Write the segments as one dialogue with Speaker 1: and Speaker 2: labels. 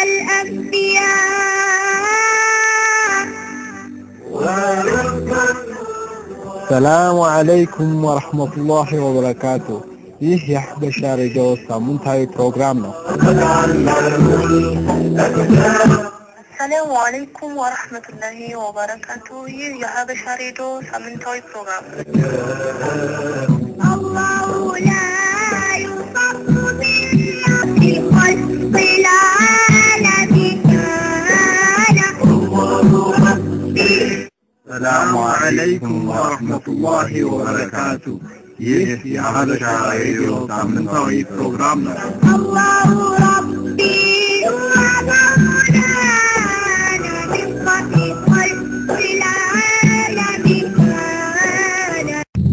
Speaker 1: الأنبياء
Speaker 2: ሰላሙ አለይኩም ወረህመቱላሂ ወበረካቱ። ይህ የሐበሻ ሬዲዮ ሳምንታዊ ፕሮግራም ነው።
Speaker 3: ሰላሙ አለይኩም ወረህመቱላሂ ወበረካቱ። ይህ የሀበሻ ሬዲዮ ሳምንታዊ ፕሮግራም ነው።
Speaker 1: الله لا يصف بالنصر خلق العالم كان
Speaker 2: ሰላሙ አለይኩም ወረህመቱላሂ ወበረካቱ። ይህ የሐበሻ ሬዲዮ ሳምንታዊ ፕሮግራም ነው።
Speaker 1: الله ربي ومولانا من خلق العالم كان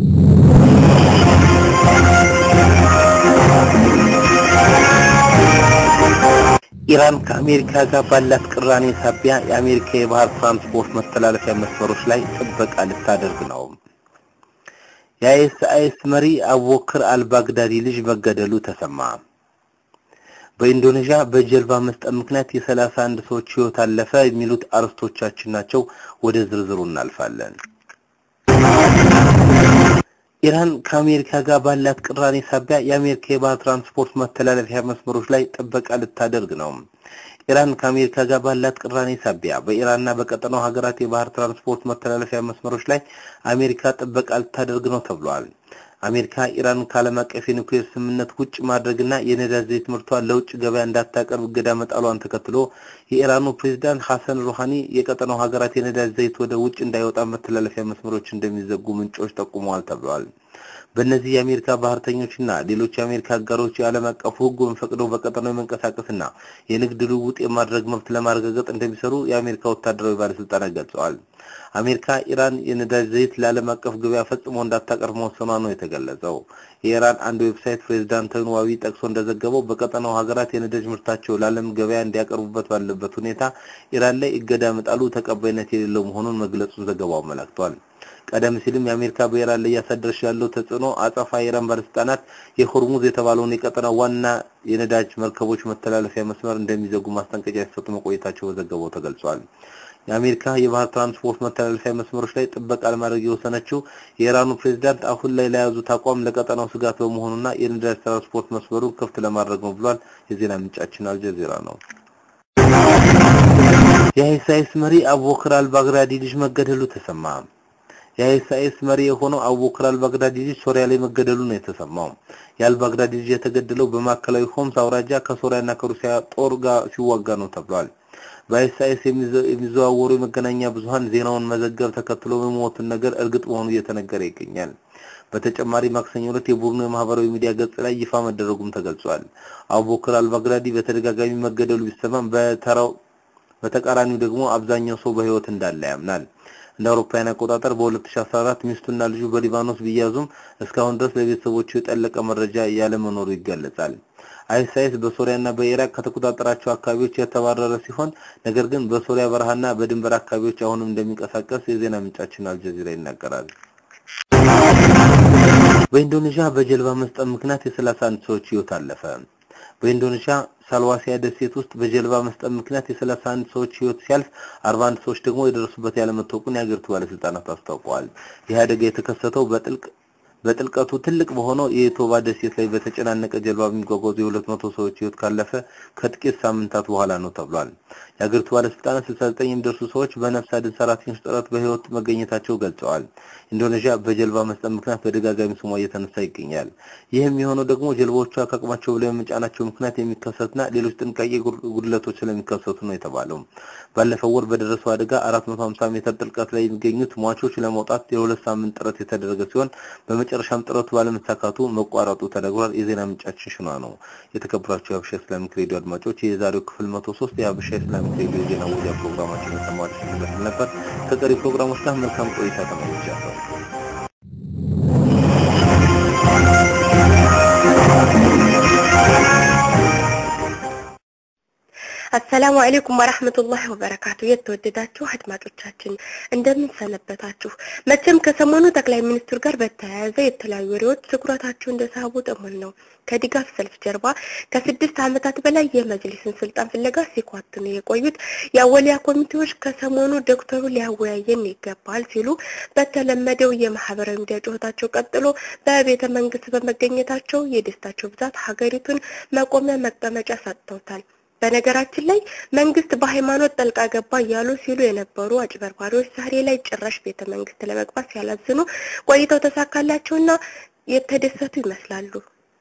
Speaker 4: ኢራን ከአሜሪካ ጋር ባላት ቅራኔ ሳቢያ የአሜሪካ የባህር ትራንስፖርት መተላለፊያ መስመሮች ላይ ጥበቃ ልታደርግ ነው። የአይኤስአይኤስ መሪ አቡበክር አልባግዳዲ ልጅ መገደሉ ተሰማ። በኢንዶኔዥያ በጀልባ መስጠም ምክንያት የሰላሳ አንድ ሰዎች ህይወት አለፈ የሚሉት አርዕስቶቻችን ናቸው። ወደ ዝርዝሩ እናልፋለን። ኢራን ከአሜሪካ ጋር ባላት ቅራኔ ሳቢያ የአሜሪካ የባህር ትራንስፖርት መተላለፊያ መስመሮች ላይ ጥበቃ ልታደርግ ነው። ኢራን ከአሜሪካ ጋር ባላት ቅራኔ ሳቢያ በኢራንና በቀጠናው ሀገራት የባህር ትራንስፖርት መተላለፊያ መስመሮች ላይ አሜሪካ ጥበቃ ልታደርግ ነው ተብሏል። አሜሪካ ኢራን ከዓለም አቀፍ የኒውክሌር ስምምነት ውጭ ማድረግና የነዳጅ ዘይት ምርቷን ለውጭ ገበያ እንዳታቀርብ እገዳ መጣሏን ተከትሎ የኢራኑ ፕሬዝዳንት ሐሰን ሩሃኒ የቀጠናው ሀገራት የነዳጅ ዘይት ወደ ውጭ እንዳይወጣ መተላለፊያ መስመሮች እንደሚዘጉ ምንጮች ጠቁመዋል ተብሏል። በእነዚህ የአሜሪካ ባህርተኞችና ሌሎች የአሜሪካ አጋሮች የዓለም አቀፉ ሕግ ፈቅደው በቀጠናው የመንቀሳቀስና የንግድ ልውውጥ የማድረግ መብት ለማረጋገጥ እንደሚሰሩ የአሜሪካ ወታደራዊ ባለስልጣናት ገልጸዋል። አሜሪካ ኢራን የነዳጅ ዘይት ለዓለም አቀፍ ገበያ ፈጽሞ እንዳታቀርብ መወሰኗ ነው የተገለጸው። የኢራን አንድ ዌብሳይት ፕሬዝዳንታዊን ዋቢ ጠቅሶ እንደዘገበው በቀጠናው ሀገራት የነዳጅ ምርታቸው ለዓለም ገበያ እንዲያቀርቡበት ባለበት ሁኔታ ኢራን ላይ እገዳ መጣሉ ተቀባይነት የሌለው መሆኑን መግለጹን ዘገባው አመላክቷል። ቀደም ሲልም የአሜሪካ በኢራን ላይ እያሳደረች ያለው ተጽዕኖ አጸፋ የኢራን ባለስልጣናት የሆርሙዝ የተባለውን የቀጠናው ዋና የነዳጅ መርከቦች መተላለፊያ መስመር እንደሚዘጉ ማስጠንቀቂያ ሲሰጡ መቆየታቸው በዘገባው ተገልጿል። የአሜሪካ የባህር ትራንስፖርት መተላለፊያ መስመሮች ላይ ጥበቃ ለማድረግ የወሰነችው የኢራኑ ፕሬዝዳንት አሁን ላይ ለያዙት አቋም ለቀጠናው ስጋት በመሆኑና የነዳጅ ትራንስፖርት መስመሩን ክፍት ለማድረግ ነው ብሏል። የዜና ምንጫችን አልጀዚራ ነው። የአይኤስአይኤስ መሪ አቡበክር አልባግዳዲ ልጅ መገደሉ ተሰማ። የአይኤስአይኤስ መሪ የሆነው አቡበክር አልባግዳዲ ልጅ ሶሪያ ላይ መገደሉ ነው የተሰማው። የአልባግዳዲ ልጅ የተገደለው በማዕከላዊ ሆምስ አውራጃ ከሶሪያና ከሩሲያ ጦር ጋር ሲዋጋ ነው ተብሏል። በአይኤስአይኤስ የሚዘዋወሩ የመገናኛ ብዙኃን ዜናውን መዘገብ ተከትሎ የሞቱን ነገር እርግጥ መሆኑ እየተነገረ ይገኛል። በተጨማሪ ማክሰኞ ዕለት የቡድኑ የማህበራዊ ሚዲያ ገጽ ላይ ይፋ መደረጉም ተገልጿል። አቡበክር አልባግዳዲ በተደጋጋሚ መገደሉ ቢሰማም በተራው በተቃራኒው ደግሞ አብዛኛው ሰው በህይወት እንዳለ ያምናል። እንደ አውሮፓውያን አቆጣጠር በ2014 ሚስቱና ልጁ በሊባኖስ ቢያዙም እስካሁን ድረስ ለቤተሰቦቹ የጠለቀ መረጃ ያለመኖሩ ይገለጻል። አይኤስአይኤስ በሶሪያና በኢራቅ ከተቆጣጠራቸው አካባቢዎች የተባረረ ሲሆን ነገር ግን በሶሪያ በረሃና በድንበር አካባቢዎች አሁንም እንደሚንቀሳቀስ የዜና ምንጫችን አልጀዚራ ይናገራል። በኢንዶኔዥያ በጀልባ መስጠም ምክንያት የሰላሳ አንድ ሰዎች ህይወት አለፈ። በኢንዶኔዥያ ሳልዋሲያ ደሴት ውስጥ በጀልባ መስጠም ምክንያት የሰላሳ አንድ ሰዎች ህይወት ሲያልፍ አርባ አንድ ሰዎች ደግሞ የደረሱበት ያለመታወቁን የሀገሪቱ ባለስልጣናት አስታውቀዋል። ይህ አደጋ የተከሰተው በጥልቅ በጥልቀቱ ትልቅ በሆነው የቶባ ደሴት ላይ በተጨናነቀ ጀልባ የሚጓጓዙ የሁለት መቶ ሰዎች ህይወት ካለፈ ከጥቂት ሳምንታት በኋላ ነው ተብሏል። የሀገሪቱ ባለስልጣናት 69 የሚደርሱ ሰዎች በነፍስ አድን ሰራተኞች ጥረት በህይወት መገኘታቸው ገልጸዋል። ኢንዶኔዥያ በጀልባ መስጠም ምክንያት በደጋጋሚ ስሟ እየተነሳ ይገኛል። ይህም የሆነው ደግሞ ጀልባዎቿ ከአቅማቸው በላይ በመጫናቸው ምክንያት የሚከሰትና ሌሎች ጥንቃቄ ጉድለቶች ስለሚከሰቱ ነው የተባለው። ባለፈው ወር በደረሰው አደጋ 450 ሜትር ጥልቀት ላይ የሚገኙት ሟቾች ለመውጣት የሁለት ሳምንት ጥረት የተደረገ ሲሆን በመጨረሻም ጥረቱ ባለመሳካቱ መቋረጡ ተነግሯል። የዜና ምንጫችን ሽኗ ነው። የተከበራችሁ የሀበሻ ኢስላሚክ ሬዲዮ አድማጮች የዛሬው ክፍል 103 የሀበሻ ኢስላሚክ ሬዲዮ የዜና ወጃ ፕሮግራማችን የሰማችሁ ይመስል ነበር። ከቀሪ ፕሮግራሞች ጋር መልካም ቆይታ ተመኝቻለሁ።
Speaker 3: አሰላሙ አሌይኩም ወራህመቱላሂ ወበረካቱ። የተወደዳችሁ አድማጮቻችን እንደምን ሰነበታችሁ? መቼም ከሰሞኑ ጠቅላይ ሚኒስትሩ ጋር በተያያዘ የተለያዩ ወሬዎች ትኩረታቸው እንደሳቡ እሙን ነው። ከድጋፍ ሰልፍ ጀርባ ከስድስት ዓመታት በላይ የመጅሊስን ስልጣን ፍለጋ ሲኳትኑ የቆዩት የአወሊያ ኮሚቴዎች ከሰሞኑ ዶክተሩ ሊያወያየን ይገባል ሲሉ በተለመደው የማህበራዊ ሚዲያ ጩኸታቸው ቀጥሎ በቤተ መንግስት በመገኘታቸው የደስታቸው ብዛት ሀገሪቱን መቆሚያ መቀመጫ ሰጥተውታል። በነገራችን ላይ መንግስት በሃይማኖት ጠልቃ ገባ እያሉ ሲሉ የነበሩ አጭበርባሪዎች ዛሬ ላይ ጭራሽ ቤተ መንግስት ለመግባት ሲያላዝኑ ቆይተው ተሳካላቸውና የተደሰቱ ይመስላሉ።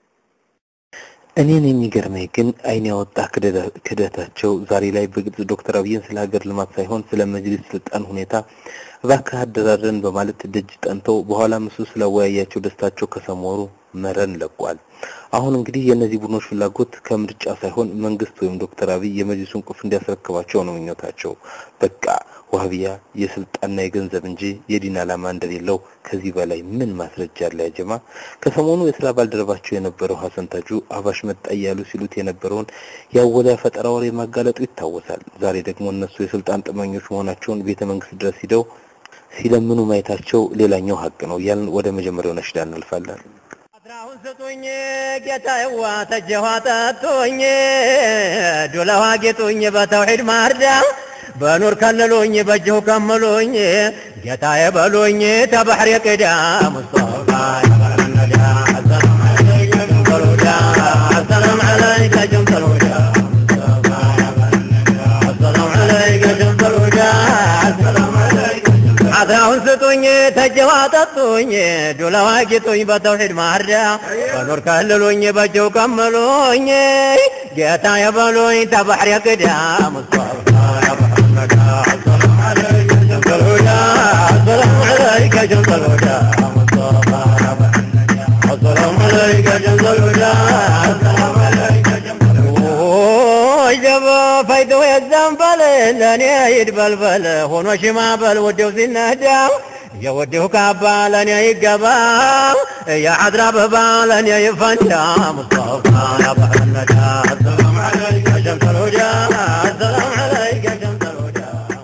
Speaker 4: እኔን የሚገርመኝ ግን አይን ያወጣ ክደታቸው ዛሬ ላይ በግልጽ ዶክተር አብይን ስለ ሀገር ልማት ሳይሆን ስለ መጅሊስ ስልጣን ሁኔታ እባክህ አደራድረን በማለት ደጅ ጠንተው በኋላ እሱ ስላወያያቸው ደስታቸው ከሰሞኑ መረን ለቋል። አሁን እንግዲህ የእነዚህ ቡድኖች ፍላጎት ከምርጫ ሳይሆን መንግስት ወይም ዶክተር አብይ የመጅሊሱን ቁልፍ እንዲያስረክባቸው ነው ምኞታቸው። በቃ ዋህቢያ የስልጣንና የገንዘብ እንጂ የዲን ዓላማ እንደሌለው ከዚህ በላይ ምን ማስረጃ አለ? ያጀማ ከሰሞኑ የስራ ባልደረባቸው የነበረው ሀሰን ታጁ አባሽ መጣ እያሉ ሲሉት የነበረውን የአወሊያ ፈጠራ ወሬ ማጋለጡ ይታወሳል። ዛሬ ደግሞ እነሱ የስልጣን ጥመኞች መሆናቸውን ቤተ መንግስት ድረስ ሂደው ሲለምኑ ማየታቸው ሌላኛው ሀቅ ነው እያልን ወደ መጀመሪያው ነሽዳ እናልፋለን።
Speaker 5: አስራሁን ስጡኝ ጌታዬዋ ተጀኋ ጠጡኝ ዱለዋ ጌጡኝ በተውሒድ ማርዳ በኑር ከልሉኝ በእጅሁ ከምሉኝ ጌታዬ በሉኝ ተባሕር ቅዳ ሙስጠፋ የበረነዳ አሰላም ዓለይከ ጀምተል ሁዳ አሰላም ዓለይከ ጀምተል ሁዳ ሙስጠፋ የበረነዳ አሰላም ዓለይከ ጀምተል ሁዳ አሰላም ዓለይከ አስራሁን ስጡኝ ተጀዋ ጠጡኝ ዱለዋ ጌጡኝ በተውሒድ ማርዳ በኑር ከልሉኝ በእጅው ከምሉኝ ጌታ የበሉኝ ተባሕር ቅዳ ሙስጠፋ የበረነዳ አሰላም ዓለይከ ጀምተል ሁዳ አሰላም ዓለይከ ጀምተል ሁዳ ሙስጠፋ የበረነዳ አሰላም ዓለይከ ጀምተል ሁዳ አሰላም ዓለይከ ጀምተል ሁዳ ጀበ ፈይቶ የዘንበል ለእኔ ይድበልበል ሆኖ ሽማበል ወደው ሲነዳ የወደው ካባ ለእኔ ይገባ የዓድራ አበባ ለእኔ ይፈንዳ ሙስጠፋ ያባህነዳ አሰላም ዓለይከ ጀምተል ሁዳ አሰላም ዓለይከ ጀምተል ሁዳ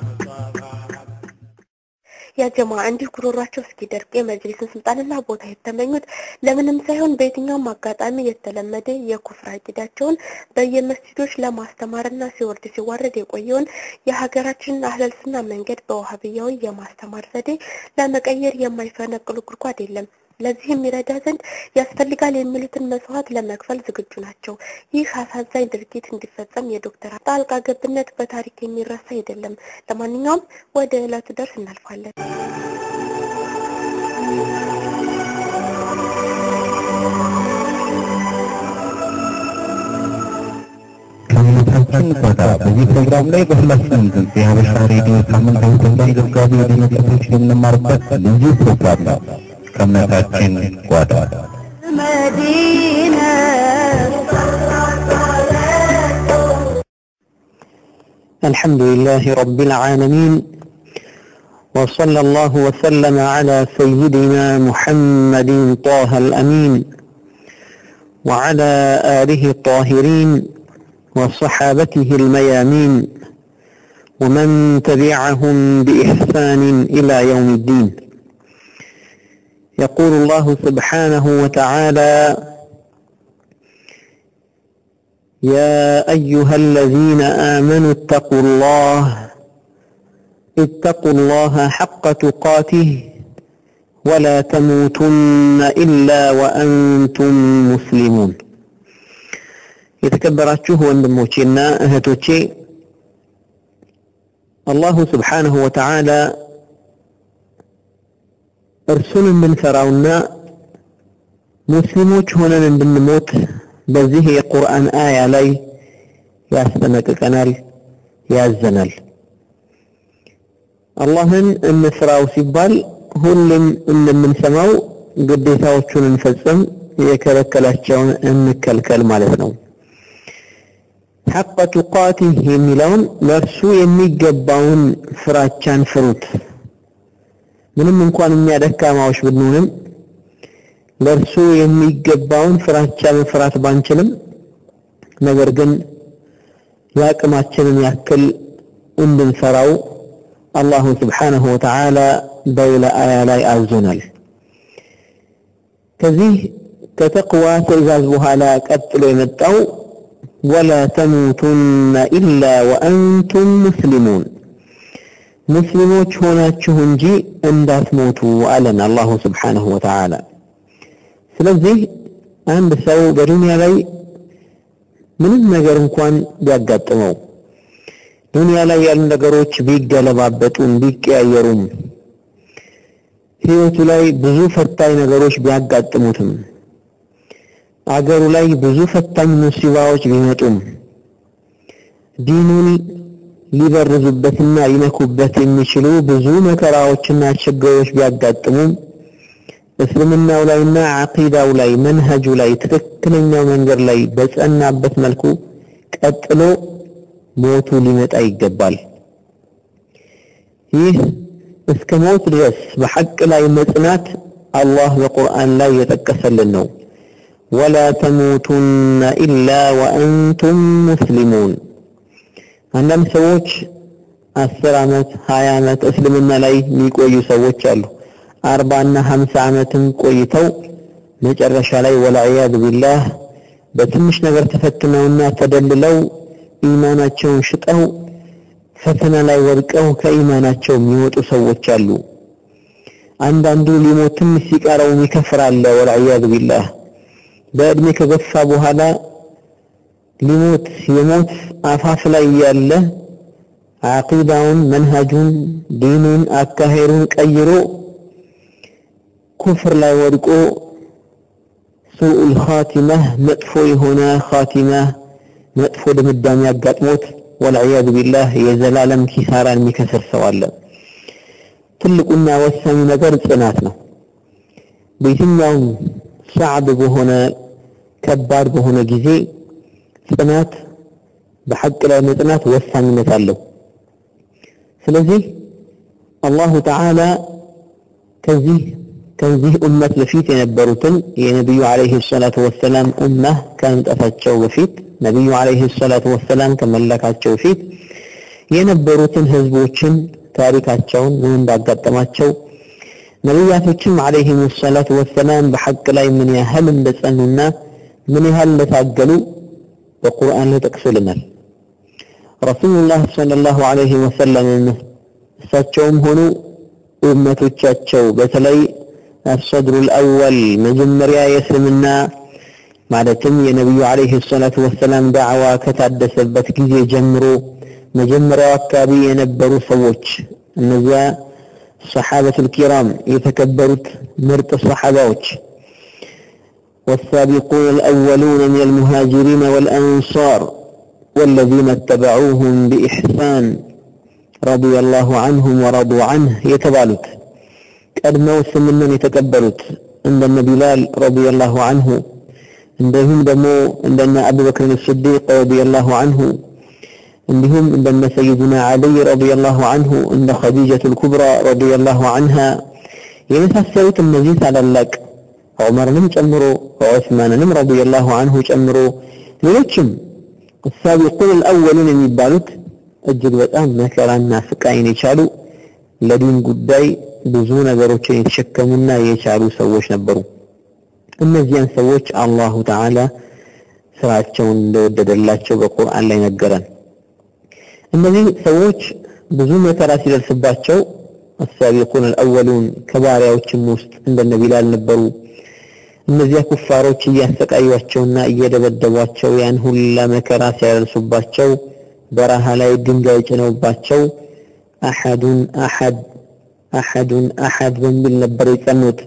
Speaker 3: ያጀማ እንዲህ ጉሮሯቸው እስኪደርቅ የመጅሊስን ስልጣንና ቦታ የተመኙት ለምንም ሳይሆን በየትኛውም አጋጣሚ የተለመደ የኩፍር አቂዳቸውን በየመስጂዶች ለማስተማርና ሲወርድ ሲዋረድ የቆየውን የሀገራችንን አህለልስና መንገድ በዋሃብያዊ የማስተማር ዘዴ ለመቀየር የማይፈነቅሉ ጉድጓድ የለም። ለዚህም ይረዳ ዘንድ ያስፈልጋል የሚሉትን መስዋዕት ለመክፈል ዝግጁ ናቸው። ይህ አሳዛኝ ድርጊት እንዲፈጸም የዶክተር ጣልቃ ገብነት በታሪክ የሚረሳ አይደለም። ለማንኛውም ወደ ዕለቱ ደርስ እናልፋለን።
Speaker 6: ከእምነታችን ቆዳ በዚህ ፕሮግራም ላይ በሁላችንም ድምፅ የሀበሻ ሬዲዮ ሳምንታዊ ፕሮግራም ዘጋቢ ወደ ነጥቦች የምንማርበት ልዩ ፕሮግራም ነው። ከእምነታችን ጓዳ
Speaker 1: مدينة
Speaker 7: الحمد لله رب العالمين وصلى الله وسلم على سيدنا محمد طه الأمين وعلى آله الطاهرين وصحابته الميامين ومن تبعهم بإحسان إلى يوم الدين يقول الله سبحانه وتعالى يا أيها الذين آمنوا اتقوا الله اتقوا الله حق تقاته ولا تموتن إلا وأنتم مسلمون የተከበራችሁ ወንድሞቼና እህቶቼ አላሁ ስብሓንሁ ወተዓላ እርሱን እንድንፈራውና ሙስሊሞች ሆነን እንድንሞት በዚህ የቁርአን አያ ላይ ያስጠነቅቀናል፣ ያዘናል። አላህን እንፍራው ሲባል ሁሉም እንደምንሰማው ግዴታዎቹን እንፈጽም፣ የከለከላቸውን እንከልከል ማለት ነው። ሐቀ ቱቃቲህ የሚለውን ለእርሱ የሚገባውን ፍራቻን ፍሩት። ምንም እንኳን እኛ ደካማዎች ብንሆንም ለእርሱ የሚገባውን ፍራቻ መፍራት ባንችልም፣ ነገር ግን የአቅማችንን ያክል እንድንሰራው አላሁ ስብሓነሁ ወተዓላ በሌላ አያ ላይ አዞናል። ከዚህ ከተቅዋ ትዕዛዝ በኋላ ቀጥሎ የመጣው ወላ ተሙቱነ ኢላ ወአንቱም ሙስሊሙን ሙስሊሞች ሆናችሁ እንጂ እንዳትሞቱ አለን አላሁ ስብሓነሁ ወተዓላ። ስለዚህ አንድ ሰው በዱንያ ላይ ምንም ነገር እንኳን ቢያጋጥመው ዱንያ ላይ ያሉ ነገሮች ቢገለባበጡም ቢቀያየሩም ህይወቱ ላይ ብዙ ፈታኝ ነገሮች ቢያጋጥሙትም አገሩ ላይ ብዙ ፈታኝ ሙሲባዎች ቢመጡም ዲኑን ሊበርዙበትና ሊነኩበት የሚችሉ ብዙ መከራዎችና ችግሮች ቢያጋጥሙም እስልምናው ላይና አቂዳው ላይ መንሀጁ ላይ ትክክለኛው መንገድ ላይ በጸናበት መልኩ ቀጥሎ ሞቱ ሊመጣ ይገባል። ይህ እስከ ሞት ድረስ በሐቅ ላይ መጽናት አላህ በቁርአን ላይ የጠቀሰልን ነው። ወላ ተሙቱነ ኢላ ወአንቱም ሙስሊሙን። አንዳንድ ሰዎች አስር ዓመት ሀያ ዓመት እስልምና ላይ የሚቆዩ ሰዎች አሉ። አርባና ሀምሳ ዓመትም ቆይተው መጨረሻ ላይ ወልዒያዝ ቢላህ በትንሽ ነገር ተፈትነውና ተደልለው ኢማናቸውን ሽጠው ፈተና ላይ ወድቀው ከኢማናቸው የሚወጡ ሰዎች አሉ። አንዳንዱ ሊሞት ትንሽ ሲቀረው የሚከፍር አለ። ወልዒያዝ ቢላህ በእድሜ ከገፋ በኋላ ሊሞት የሞት አፋፍ ላይ ያለ አቂዳውን፣ መንሃጁን፣ ዲኑን፣ አካሄዱን ቀይሮ ኩፍር ላይ ወድቆ ሱኡል ኻቲመህ መጥፎ የሆነ ኻቲመህ መጥፎ ድምዳሜ አጋጥሞት ወልዒያዙ ቢላህ የዘላለም ኪሳራን የሚከስር ሰው አለ። ትልቁና ወሳኙ ነገር ጽናት ነው። በየትኛውም ሰዓብ በሆነ ከባድ በሆነ ጊዜ ጽናት በሐቅ ላይ መጽናት ወሳኝነት አለው። ስለዚህ አላሁ ተዓላ ከዚህ ከዚህ ኡመት በፊት የነበሩትን የነቢዩ ዓለይሂ ሰላቱ ወሰላም ኡማህ ከመምጣታቸው በፊት ነቢዩ ዓለይሂ ሰላቱ ወሰላም ከመላካቸው በፊት የነበሩትን ህዝቦችን ታሪካቸውን ምን እንዳጋጠማቸው ነቢያቶችም ዓለይሂም ሰላቱ ወሰላም በሐቅ ላይ ምን ያህል እንደጸኑና ምን ያህል እንደታገሉ በቁርአን ላይ ጠቅሶልናል። ረሱሉላህ ሰለላሁ ዐለይሂ ወሰለም እሳቸውም ሆኑ ኡመቶቻቸው በተለይ አሰድሩል አወል መጀመሪያ የእስልምና ማለትም የነቢዩ ዐለይሂ ሰላቱ ወሰላም ዳዕዋ ከታደሰበት ጊዜ ጀምሮ መጀመሪያው አካባቢ የነበሩ ሰዎች እነዚያ ሰሓበቱል ኪራም የተከበሩት ምርጥ ሰሓባዎች والسابقون الأولون من المهاجرين والأنصار والذين اتبعوهم بإحسان رضي الله عنهم ورضوا عنه يتبالت ቀድመው እስልምናን የተቀበሉት እንደነ ቢላል ረዲየላሁ አንሁ እንደዚሁም ደግሞ እንደነ አቡበክር ስዲቅ ረዲየላሁ አንሁ እንዲሁም እንደነ ሰይዱና ዓሊይ ረዲየላሁ አንሁ እንደ ኸዲጀቱል ኩብራ ረዲየላሁ አንሃ የመሳሰሉት እነዚህ ታላላቅ ዑመርንም ጨምሮ ዑስማንንም ረዲየላሁ አንሁ ጨምሮ ሌሎችም ሳቢቁን አልአወሉን የሚባሉት እጅግ በጣም መከራና ስቃይን የቻሉ ለዲን ጉዳይ ብዙ ነገሮችን የተሸከሙና የቻሉ ሰዎች ነበሩ። እነዚያን ሰዎች አላሁ ተዓላ ስራቸውን እንደወደደላቸው በቁርአን ላይ ነገረን። እነዚህ ሰዎች ብዙ መከራ ሲደርስባቸው አሳቢቁን አልአወሉን ከባሪያዎችም ውስጥ እንደነ ቢላል ነበሩ። እነዚያ ኩፋሮች እያሰቃዩቸውና እየደበደቧቸው ያን ሁላ መከራ ሲያደርሱባቸው በረሃ ላይ ድንጋይ ጭነውባቸው አሐዱን አሐድ አሐዱን አሐድ በሚል ነበር የጸኑት።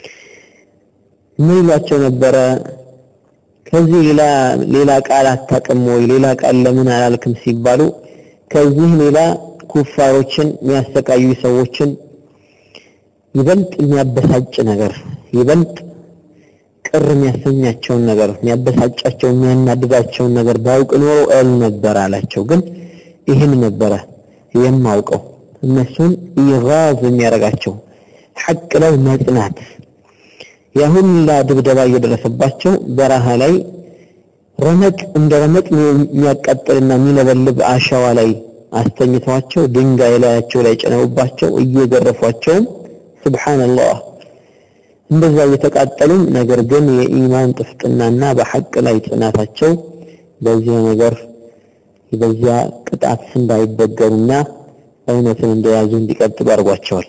Speaker 7: ምን ይሏቸው ነበረ? ከዚህ ሌላ ሌላ ቃል አታውቅም ወይ? ሌላ ቃል ለምን አላልክም ሲባሉ ከዚህ ሌላ ኩፋሮችን የሚያሰቃዩ ሰዎችን ይበልጥ የሚያበሳጭ ነገር ይበልጥ ቅር የሚያሰኛቸውን ነገር የሚያበሳጫቸው የሚያናድዳቸውን ነገር ባውቅ ኖሮ እል ነበር አላቸው። ግን ይህን ነበረ የማውቀው እነሱን ኢጋዝ የሚያደርጋቸው ሐቅ ላይ መጽናት ያ ሁላ ድብደባ እየደረሰባቸው በረሃ ላይ ረመጥ እንደ ረመጥ የሚያቃጥልና የሚለበልብ አሸዋ ላይ አስተኝተዋቸው ድንጋይ ላያቸው ላይ ጭነውባቸው እየገረፏቸውም ሱብሃንአላህ እንደዛ እየተቃጠሉም ነገር ግን የኢማን ጥፍጥናና በሐቅ ላይ ጽናታቸው በዚህ ነገር በዚያ ቅጣት እንዳይበገሩና እውነትን እንደያዙ እንዲቀጥሉ አድርጓቸዋል።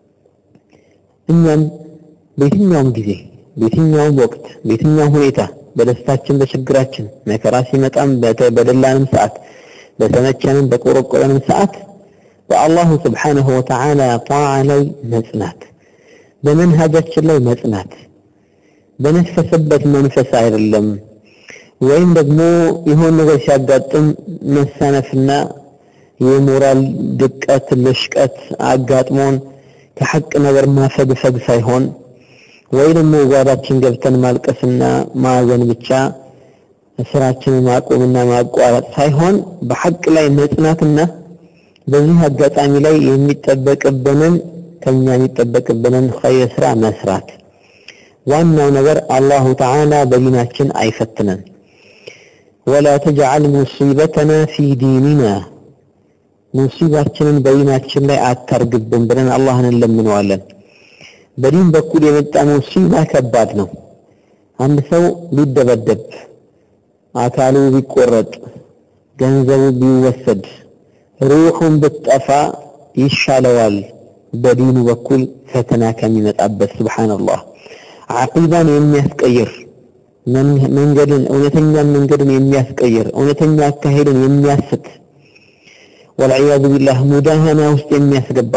Speaker 7: እኛም በየትኛውም ጊዜ በየትኛውም ወቅት በየትኛውም ሁኔታ በደስታችን በችግራችን መከራ ሲመጣም በደላንም ሰዓት በተመቸንም በቆረቆረንም ሰዓት በአላሁ ስብሓነሁ ወተዓላ ጣዓ ላይ መጽናት በመንሃጃችን ላይ መጽናት በነፈሰበት መንፈስ አይደለም ወይም ደግሞ የሆነ ነገር ሲያጋጥም መሳነፍና የሞራል ድቀት ልሽቀት አጋጥሞን ከሐቅ ነገር ማፈግፈግ ሳይሆን ወይ ደግሞ ጓዳችን ገብተን ማልቀስና ማዘን ብቻ ስራችንን ማቆምና ማቋረጥ ሳይሆን በሐቅ ላይ መጽናትና በዚህ አጋጣሚ ላይ የሚጠበቅብንን ከኛ የሚጠበቅብንን ኸይር ስራ መስራት። ዋናው ነገር አላሁ ተዓላ በዲናችን አይፈትነን። ወላ ተጅዐል ሙሲበተና ፊ ዲኒና ሙሲባችንን በዲናችን ላይ አታርግብን ብለን አላህን እንለምነዋለን። በዲን በኩል የመጣ ሙሲባ ከባድ ነው። አንድ ሰው ቢደበደብ፣ አካሉ ቢቆረጥ፣ ገንዘቡ ቢወሰድ፣ ሩሑን ብትጠፋ ይሻለዋል በዲኑ በኩል ፈተና ከሚመጣበት። ሱብሓነላህ ዓቂዳን የሚያስቀይር መንገድን እውነተኛን መንገድን የሚያስቀይር እውነተኛ አካሄድን የሚያስት ወልዒያዙ ቢላህ ሙዳሃና ውስጥ የሚያስገባ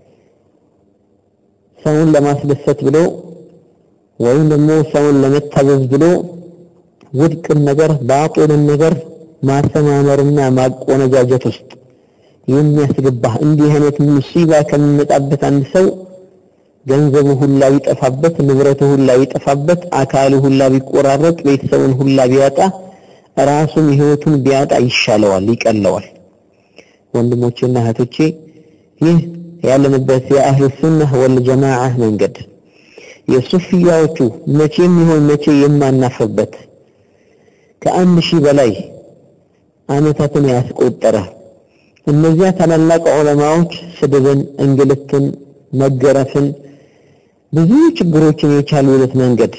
Speaker 7: ሰውን ለማስደሰት ብሎ ወይም ደግሞ ሰውን ለመታዘዝ ብሎ ውድቅን ነገር ባጢልን ነገር ማሰማመርና ማቆነጃጀት ውስጥ የሚያስገባ እንዲህ አይነት ሙሲባ ከሚመጣበት አንድ ሰው ገንዘቡ ሁላ ቢጠፋበት፣ ንብረቱ ሁላ ቢጠፋበት፣ አካሉ ሁላ ቢቆራረጥ፣ ቤተሰቡን ሁላ ቢያጣ፣ ራሱም ህይወቱን ቢያጣ ይሻለዋል፣ ይቀለዋል። ወንድሞቼና እህቶቼ ይህ ያለንበት የአህሉ ሱናህ ወል ጀማዓ መንገድ የሱፊያዎቹ መቼም ይሆን መቼ የማናፍርበት ከአንድ ሺህ በላይ ዓመታትን ያስቆጠረ እነዚያ ታላላቅ ዑለማዎች ስድብን፣ እንግልትን፣ መገረፍን ብዙ ችግሮችን የቻሉበት መንገድ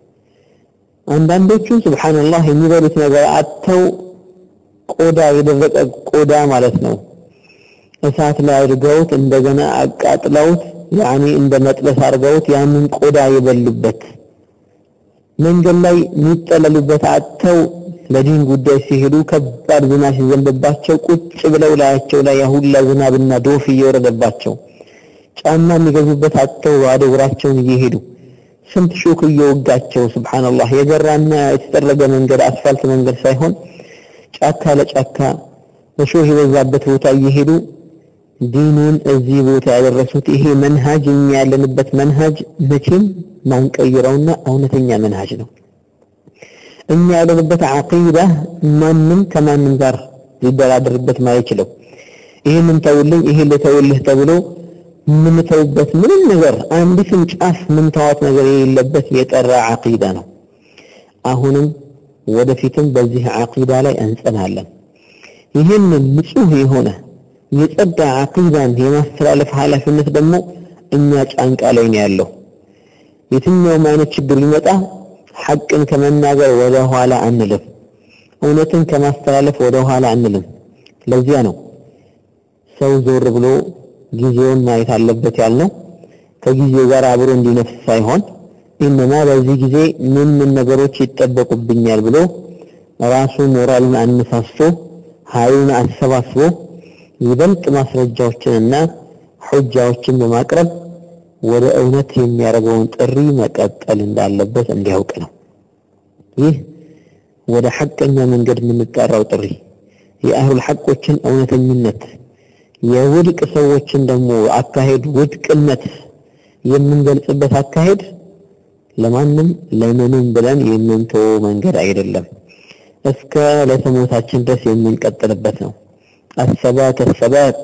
Speaker 7: አንዳንዶቹ ሱብሓነላህ የሚበሉት ነገር አጥተው ቆዳ የደረቀ ቆዳ ማለት ነው እሳት ላይ አድርገውት እንደገና አቃጥለውት ያኔ እንደ መጥበስ አድርገውት ያንን ቆዳ የበሉበት መንገድ ላይ የሚጠለሉበት አጥተው ለዲን ጉዳይ ሲሄዱ ከባድ ዝናብ ሲዘንብባቸው ቁጭ ብለው ላያቸው ላይ ያሁላ ዝናብና ዶፍ እየወረደባቸው ጫማ የሚገዙበት አጥተው ባዶ እግራቸውን እየሄዱ ስንት ሾክ እየወጋቸው ሱብሓነላህ የገራና የተጠረገ መንገድ አስፋልት መንገድ ሳይሆን ጫካ ለጫካ እሾህ የበዛበት ቦታ እየሄዱ ዲኑን እዚህ ቦታ ያደረሱት ይሄ መንሃጅ እኛ ያለንበት መንሃጅ መቼም ማንቀይረውና እውነተኛ መንሃጅ ነው። እኛ ያለንበት ዓቂዳ ማንም ከማንም ጋር ሊደራደርበት ማይችለው ይህንን ተውልኝ ይሄን ልተውልህ ተብሎ የምንተውበት ምንም ነገር አንዲትም ጫፍ ምንተዋት ነገር የሌለበት የጠራ ዓቂዳ ነው። አሁንም ወደፊትም በዚህ ዓቂዳ ላይ እንጸናለን። ይህንን ንጹህ የሆነ የጸዳ ዓቂዳን የማስተላለፍ ኃላፊነት ደግሞ እኛ ጫንቃ ላይ ነው ያለው። የትኛውም አይነት ችግር ሊመጣ ሐቅን ከመናገር ወደ ኋላ አንልም። እውነትን ከማስተላለፍ ወደ ኋላ አንልም። ለዚያ ነው ሰው ዞር ብሎ ጊዜውን ማየት አለበት ያልነው ከጊዜው ጋር አብሮ እንዲነፍስ ሳይሆን ኢነማ በዚህ ጊዜ ምን ምን ነገሮች ይጠበቁብኛል ብሎ ራሱ ሞራሉን አነሳስቶ ኃይሉን አሰባስቦ ይበልጥ ማስረጃዎችንና ሑጃዎችን በማቅረብ ወደ እውነት የሚያደርገውን ጥሪ መቀጠል እንዳለበት እንዲያውቅ ነው። ይህ ወደ ሐቀኛ መንገድ የምንጠራው ጥሪ የአህሉል ሐቆችን እውነተኝነት የውድቅ ሰዎችን ደግሞ አካሄድ ውድቅነት የምንገልጽበት አካሄድ ለማንም ለምንም ብለን የምንተወው መንገድ አይደለም። እስከ ለተሞታችን ድረስ የምንቀጥልበት ነው። አሰባት አሰባት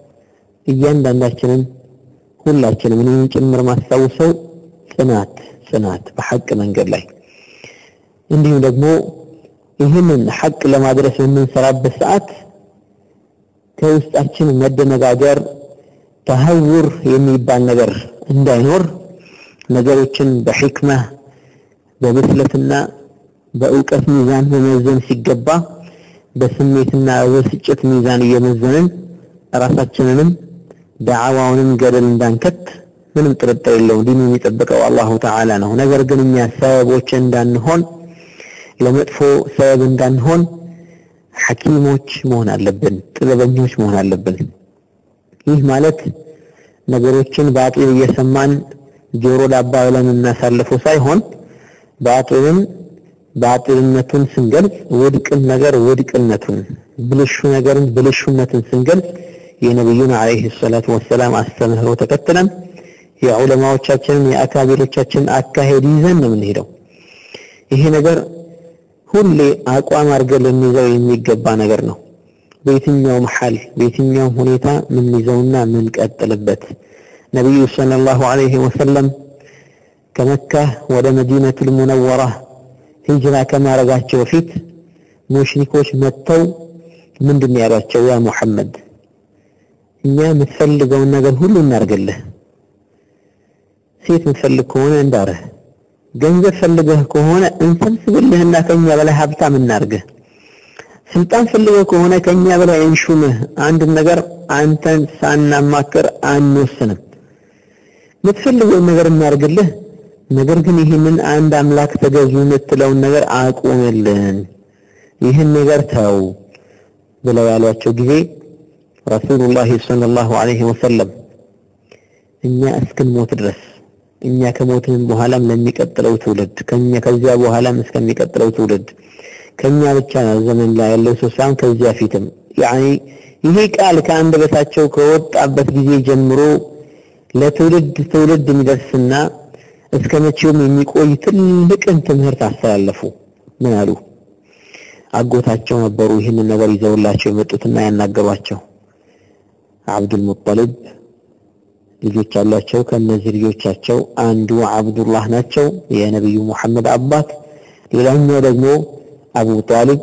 Speaker 7: እያንዳንዳችንን ሁላችንም እኔም ጭምር ማስታውሰው ጽናት ጽናት በሐቅ መንገድ ላይ እንዲሁም ደግሞ ይህንን ሐቅ ለማድረስ በምንሰራበት ሰዓት ከውስጣችን መደነጋገር ተሀውር የሚባል ነገር እንዳይኖር ነገሮችን በሕክማ በብስለትና በእውቀት ሚዛን መመዘን ሲገባ በስሜትና በብስጭት ሚዛን እየመዘንን ራሳችንንም ዳዕዋውንም ገደል እንዳንከት ምንም ጥርጥር የለውም። ዲኑ የሚጠብቀው አላሁ ተዓላ ነው። ነገር ግን እኛ ሰበቦች እንዳንሆን ለመጥፎ ሰበብ እንዳንሆን ሐኪሞች መሆን አለብን፣ ጥበበኞች መሆን አለብን። ይህ ማለት ነገሮችን ባጢል እየሰማን ጆሮ ዳባ ብለን እናሳልፈው ሳይሆን ባጢልን ባጢልነቱን ስንገልጽ ውድቅን ነገር ውድቅነቱን ብልሹ ነገርን ብልሹነትን ስንገልጽ የነቢዩን አለይሂ ሰላቱ ወሰላም አስተምህሮ ተከትለን የዑለማዎቻችንን የአካቢሮቻችንን አካሄድ ይዘን ነው የምንሄደው። ይሄ ነገር ሁሌ አቋም አድርገን ልንይዘው የሚገባ ነገር ነው። በየትኛውም ሐል በየትኛውም ሁኔታ ምንይዘውና ምንቀጥልበት ነቢዩ ሰለላሁ ዐለይሂ ወሰለም ከመካ ወደ መዲነቱል ሙነወራ ሂጅራ ከማድረጋቸው በፊት ሙሽሪኮች መጥተው ምንድን ያሏቸው? ያ ሙሐመድ እኛ የምትፈልገውን ነገር ሁሉ እናርግልህ። ሴት የምትፈልግ ከሆነ እንዳርህ፣ ገንዘብ ፈልገህ ከሆነ እንሰብስብልህና ከኛ በላይ ሀብታም እናርግህ። ስልጣን ፈልገህ ከሆነ ከኛ በላይ እንሹምህ። አንድ ነገር አንተን ሳናማክር አንወስንም። የምትፈልገውን ነገር እናርግልህ። ነገር ግን ይህንን አንድ አምላክ ተገዙ የምትለውን ነገር አቁምልን፣ ይህን ነገር ተው ብለው ያሏቸው ጊዜ ረሱሉላህ ሰለላሁ ዐለይሂ ወሰለም እኛ እስክንሞት ድረስ እኛ ከሞትንም በኋላም ለሚቀጥለው ትውልድ ከኛ ከዚያ በኋላም እስከሚቀጥለው ትውልድ ከኛ ብቻ ነው ዘመን ላይ ያለው ሰው ሳይሆን ከዚያ ፊትም ያኒ ይሄ ቃል ከአንደበታቸው ከወጣበት ጊዜ ጀምሮ ለትውልድ ትውልድ የሚደርስና እስከ መቼውም የሚቆይ ትልቅን ትምህርት አስተላለፉ። ምን አሉ? አጎታቸው ነበሩ ይህንን ነገር ይዘውላቸው የመጡትና ያናገሯቸው። አብዱል ሙጠሊብ ልጆች አሏቸው። ከእነዚህ ልጆቻቸው አንዱ አብዱላህ ናቸው፣ የነቢዩ ሙሐመድ አባት። ሌላኛው ደግሞ አቡ ጣሊብ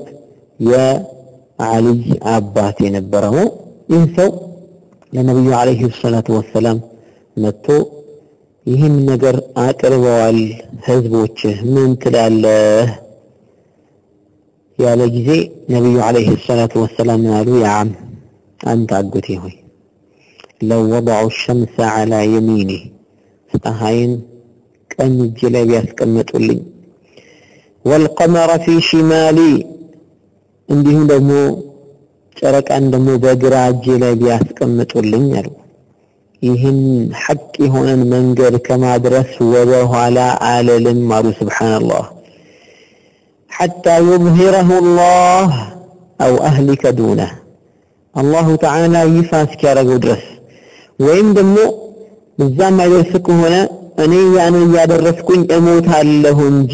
Speaker 7: የአሊይ አባት የነበረ ነው። ይህ ሰው ለነቢዩ ዓለይሂ ሰላቱ ወሰላም መጥቶ ይህን ነገር አቅርበዋል፣ ህዝቦችህ ምን ትላለህ ያለ ጊዜ ነቢዩ ዓለይሂ ሰላቱ ወሰላም ምን አሉ? ያም አንተ አጎቴ ሆይ ለው ወضዑ ሸምሰ ዐላ የሚኒ ፀሐይን ቀኝ እጅ ላይ ቢያስቀምጡልኝ፣ ወልቀመረ ፊ ሽማሊ እንዲሁም ደግሞ ጨረቃን ደግሞ በግራ እጄ ላይ ቢያስቀምጡልኝ አሉ ይህን ሐቅ የሆነን መንገድ ከማድረስ ወደ ኋላ አለልም አሉ። ስብሓንላህ ሐታ ዩዝሂረሁ ላህ አው አህሊከ ዱነህ አላሁ ተዓላ ይፋ እስኪያደርገው ድረስ ወይም ደግሞ እዛም አይደርስ ከሆነ እኔ ያን እያደረስኩኝ እሞታለሁ እንጂ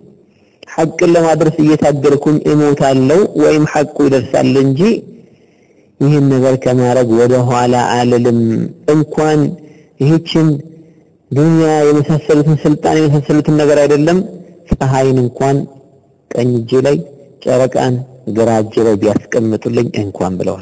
Speaker 7: ሐቅን ለማድረስ እየታገልኩኝ እሞታለሁ ወይም ሐቁ ይደርሳል እንጂ ይህን ነገር ከማድረግ ወደ ኋላ አልልም። እንኳን ይህችን ዱንያ የመሳሰሉትን ስልጣን የመሳሰሉትን ነገር አይደለም ፀሐይን እንኳን ቀኝ እጄ ላይ ጨረቃን ግራ እጄ ላይ ቢያስቀምጡልኝ እንኳን ብለዋል።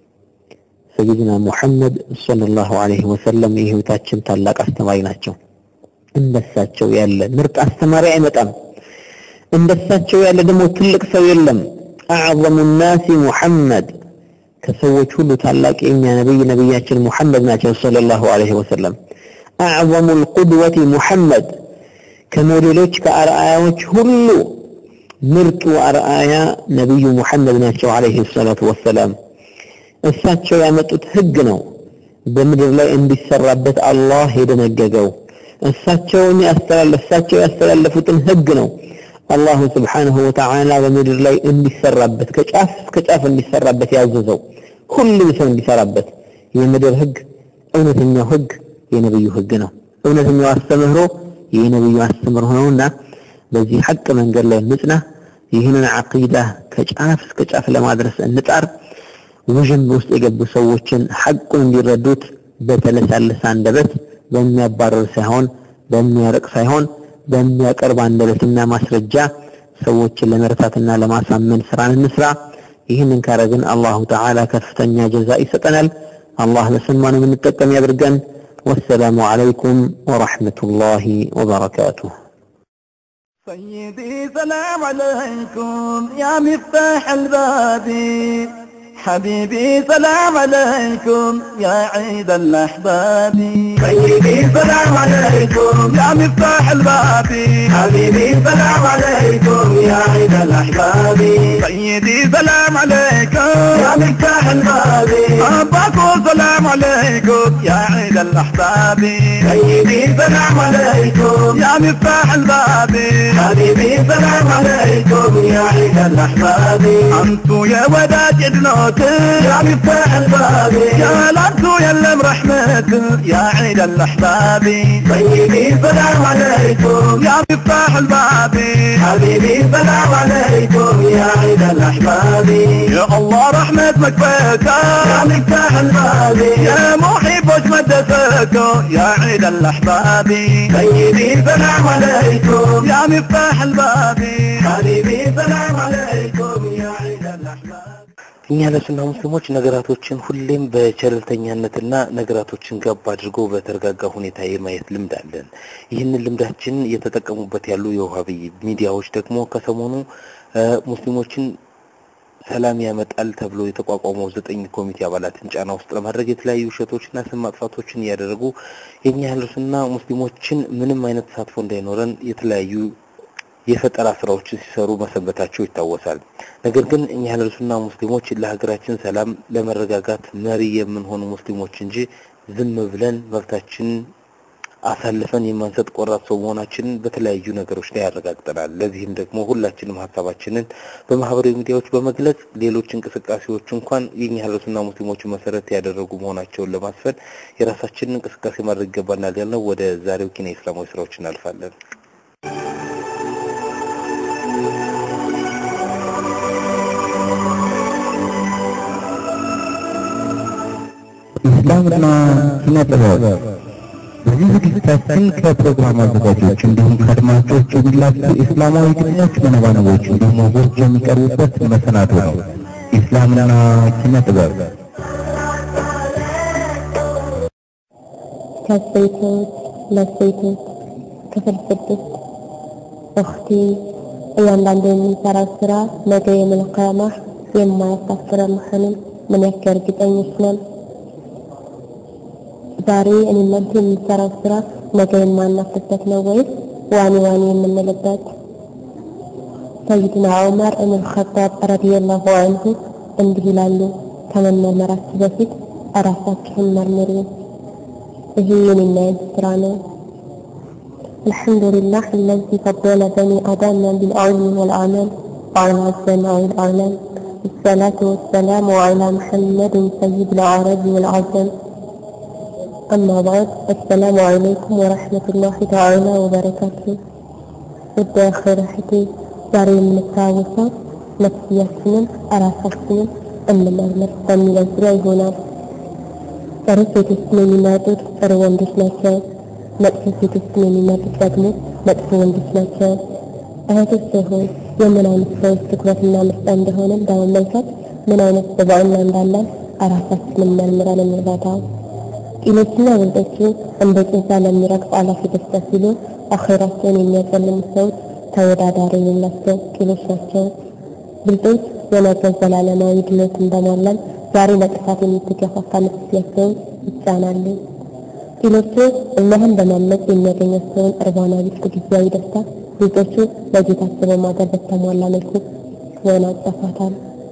Speaker 7: ሰይድና ሙሐመድ ሰለላሁ ዐለይሂ ወሰለም የህይወታችን ታላቅ አስተማሪ ናቸው። እንደሳቸው ያለ ምርጥ አስተማሪ አይመጣም። እንደሳቸው ያለ ደግሞ ትልቅ ሰው የለም። አዕዘሙ ናሲ ሙሐመድ ከሰዎች ሁሉ ታላቅ የኛ ነብይ ነብያችን ሙሐመድ ናቸው ሰለላሁ ዐለይሂ ወሰለም። አዕዘሙ ልቁድወቲ ሙሐመድ ከሞዴሎች ከአርአያዎች ሁሉ ምርጡ አርአያ ነብዩ ሙሐመድ ናቸው ዐለይሂ ሰላቱ ወሰላም። እሳቸው ያመጡት ህግ ነው በምድር ላይ እንዲሰራበት አላህ የደነገገው። እሳቸውን ያስተላለፍ እሳቸው ያስተላለፉትን ህግ ነው አላሁ ስብሓንሁ ወተዓላ በምድር ላይ እንዲሰራበት ከጫፍ እስከ ጫፍ እንዲሰራበት ያዘዘው ሁሉም ሰው እንዲሰራበት የምድር ህግ እውነተኛው ህግ የነብዩ ህግ ነው። እውነተኛው አስተምህሮ የነብዩ አስተምህሮ ነውና በዚህ ሐቅ መንገድ ላይ እንጽና። ይህንን ዓቂዳ ከጫፍ እስከ ጫፍ ለማድረስ እንጣር። ውዥንብ ውስጥ የገቡ ሰዎችን ሐቁን እንዲረዱት በተለሳለሰ አንደበት በሚያባረር ሳይሆን በሚያርቅ ሳይሆን በሚያቀርብ አንደበትና ማስረጃ ሰዎችን ለመርታትና ለማሳመን ስራን እንስራ። ይህንን ካረግን አላሁ ተዓላ ከፍተኛ ጀዛ ይሰጠናል። አላህ በሰማነው የምንጠቀም ያድርገን። ወሰላሙ ዓለይኩም ወረሕመቱላሂ ወበረካቱሁ።
Speaker 2: سيدي سلام عليكم يا مفتاح الباب حبيبي سلام عليكم يا عيد الأحباب سيدي سلام عليكم يا مفتاح الباب حبيبي سلام عليكم يا عيد الأحباب سيدي سلام عليكم يا مفتاح الباب أباكو سلام عليكم يا عيد الأحباب سيدي سلام عليكم يا مفتاح الباب حبيبي سلام عليكم يا عيد الأحباب أنتو يا وداد يدنوت يا مفتاح الباب يا لانتو يا لم رحمت يا عيد الأحباب سيدي سلام عليكم يا مفتاح الباب حبيبي سلام عليكم يا عيد الأحباب يا الله رحمة مكفاك يا مفتاح الباب يا محب مدتك يا عيد الأحباب سيدي سلام عليكم يا مفتاح الباب حبيبي سلام عليكم يا عيد الأحباب
Speaker 4: እኛ ለሱና ሙስሊሞች ነገራቶችን ሁሌም በቸለልተኛነትና ነገራቶችን ገብ አድርጎ በተረጋጋ ሁኔታ የማየት ልምድ አለን። ይህንን ልምዳችን እየተጠቀሙበት ያሉ የውሃቢ ሚዲያዎች ደግሞ ከሰሞኑ እ ሙስሊሞችን ሰላም ያመጣል ተብሎ የተቋቋመው ዘጠኝ ኮሚቴ አባላትን ጫና ውስጥ ለማድረግ የተለያዩ ውሸቶችና ስም ማጥፋቶችን እያደረጉ የእኛ ያሉትና ሙስሊሞችን ምንም አይነት ተሳትፎ እንዳይኖረን የተለያዩ የፈጠራ ስራዎችን ሲሰሩ መሰንበታቸው ይታወሳል። ነገር ግን እኛ ያሉትና ሙስሊሞች ለሀገራችን ሰላም፣ ለመረጋጋት መሪ የምንሆኑ ሙስሊሞች እንጂ ዝም ብለን መብታችን አሳልፈን የማንሰጥ ቆራጥ ሰው መሆናችንን በተለያዩ ነገሮች ላይ ያረጋግጠናል። ለዚህም ደግሞ ሁላችንም ሀሳባችንን በማህበራዊ ሚዲያዎች በመግለጽ ሌሎች እንቅስቃሴዎች እንኳን የኛ ህብረትና ሙስሊሞችን መሰረት ያደረጉ መሆናቸውን ለማስፈን የራሳችንን እንቅስቃሴ ማድረግ ይገባናል ያልነው ወደ ዛሬው ኪነ እስላማዊ ስራዎች እናልፋለን።
Speaker 6: ኢስላምና ኪነ ጥበብ በዚህ ዝግጅታችን ከፕሮግራም አዘጋጆች እንዲሁም ከአድማጮች የሚላኩ እስላማዊ ግጥሞች፣ መነባነቦች እንዲሁም ወጎች የሚቀርቡበት መሰናዶ ነው። ኢስላምና ኪነ ጥበብ
Speaker 8: ከሴቶች ለሴቶች ክፍል ስድስት እኽቲ እያንዳንዱ የምንሰራው ስራ ነገ የመልቀያማ የማያሳፍረ መሆኑን ምን ያክል እርግጠኞች ነን? ዛሬ እኔ እናንተ የምንሰራው ስራ ነገ የማናፍርበት ነው ወይስ ዋኒ ዋኒ የምንልበት? ሰይድና ዑመር እብን አልኸጣብ ረዲየላሁ ዐንሁ እንዲህ ይላሉ፣ ከመመርመራችሁ በፊት እራሳችሁን መርምሩ። ይሄ የኔና ያንተ ስራ ነው። الحمد لله الذي فضل بني آدم بالعلم والعمل وعلى السماء والأعلام الصلاة والسلام على محمد سيد العرب والعجم أما بعد السلام عليكم ورحمة الله تعالى وبركاته ውድ አኺር እህቴ ዛሬ የምንታወሰው ነፍስያችንን እራሳችንን እንመርምር በሚለው ዙሪያ ይሆናል። ጥሩ ሴቶችን የሚመርጡት ጥሩ ወንዶች ናቸው። መጥፎ ሴቶችን የሚመርጡት ደግሞ መጥፎ ወንዶች ናቸው። እህቶች ሆይ የምን አይነት ሰዎች ትኩረትና ምርጫ እንደሆነ በመመልከት ምን አይነት ስብዕና እንዳለን እራሳችንን መርምረን እንረዳ። ቂሎችና ወንዶቹ እንደ ጭንጫ ለሚረግጥ አላፊ ደስታ ሲሉ አኼራቸውን የሚያጨልሙ ሰዎች ተወዳዳሪ የሌላቸው ቂሎች ናቸው። ብልጦች የነገ ዘላለማዊ ድሎትን በማለም ዛሬ ለጥፋት የምትገፋፋ ነፍስያቸውን ይጫናሉ። ቂሎቹ እላህን በማመፅ የሚያገኛቸውን እርባና ቢስ ጊዜያዊ ደስታ ብልጦቹ ለጌታቸው በማገር በተሟላ መልኩ ይወናጨፋታል።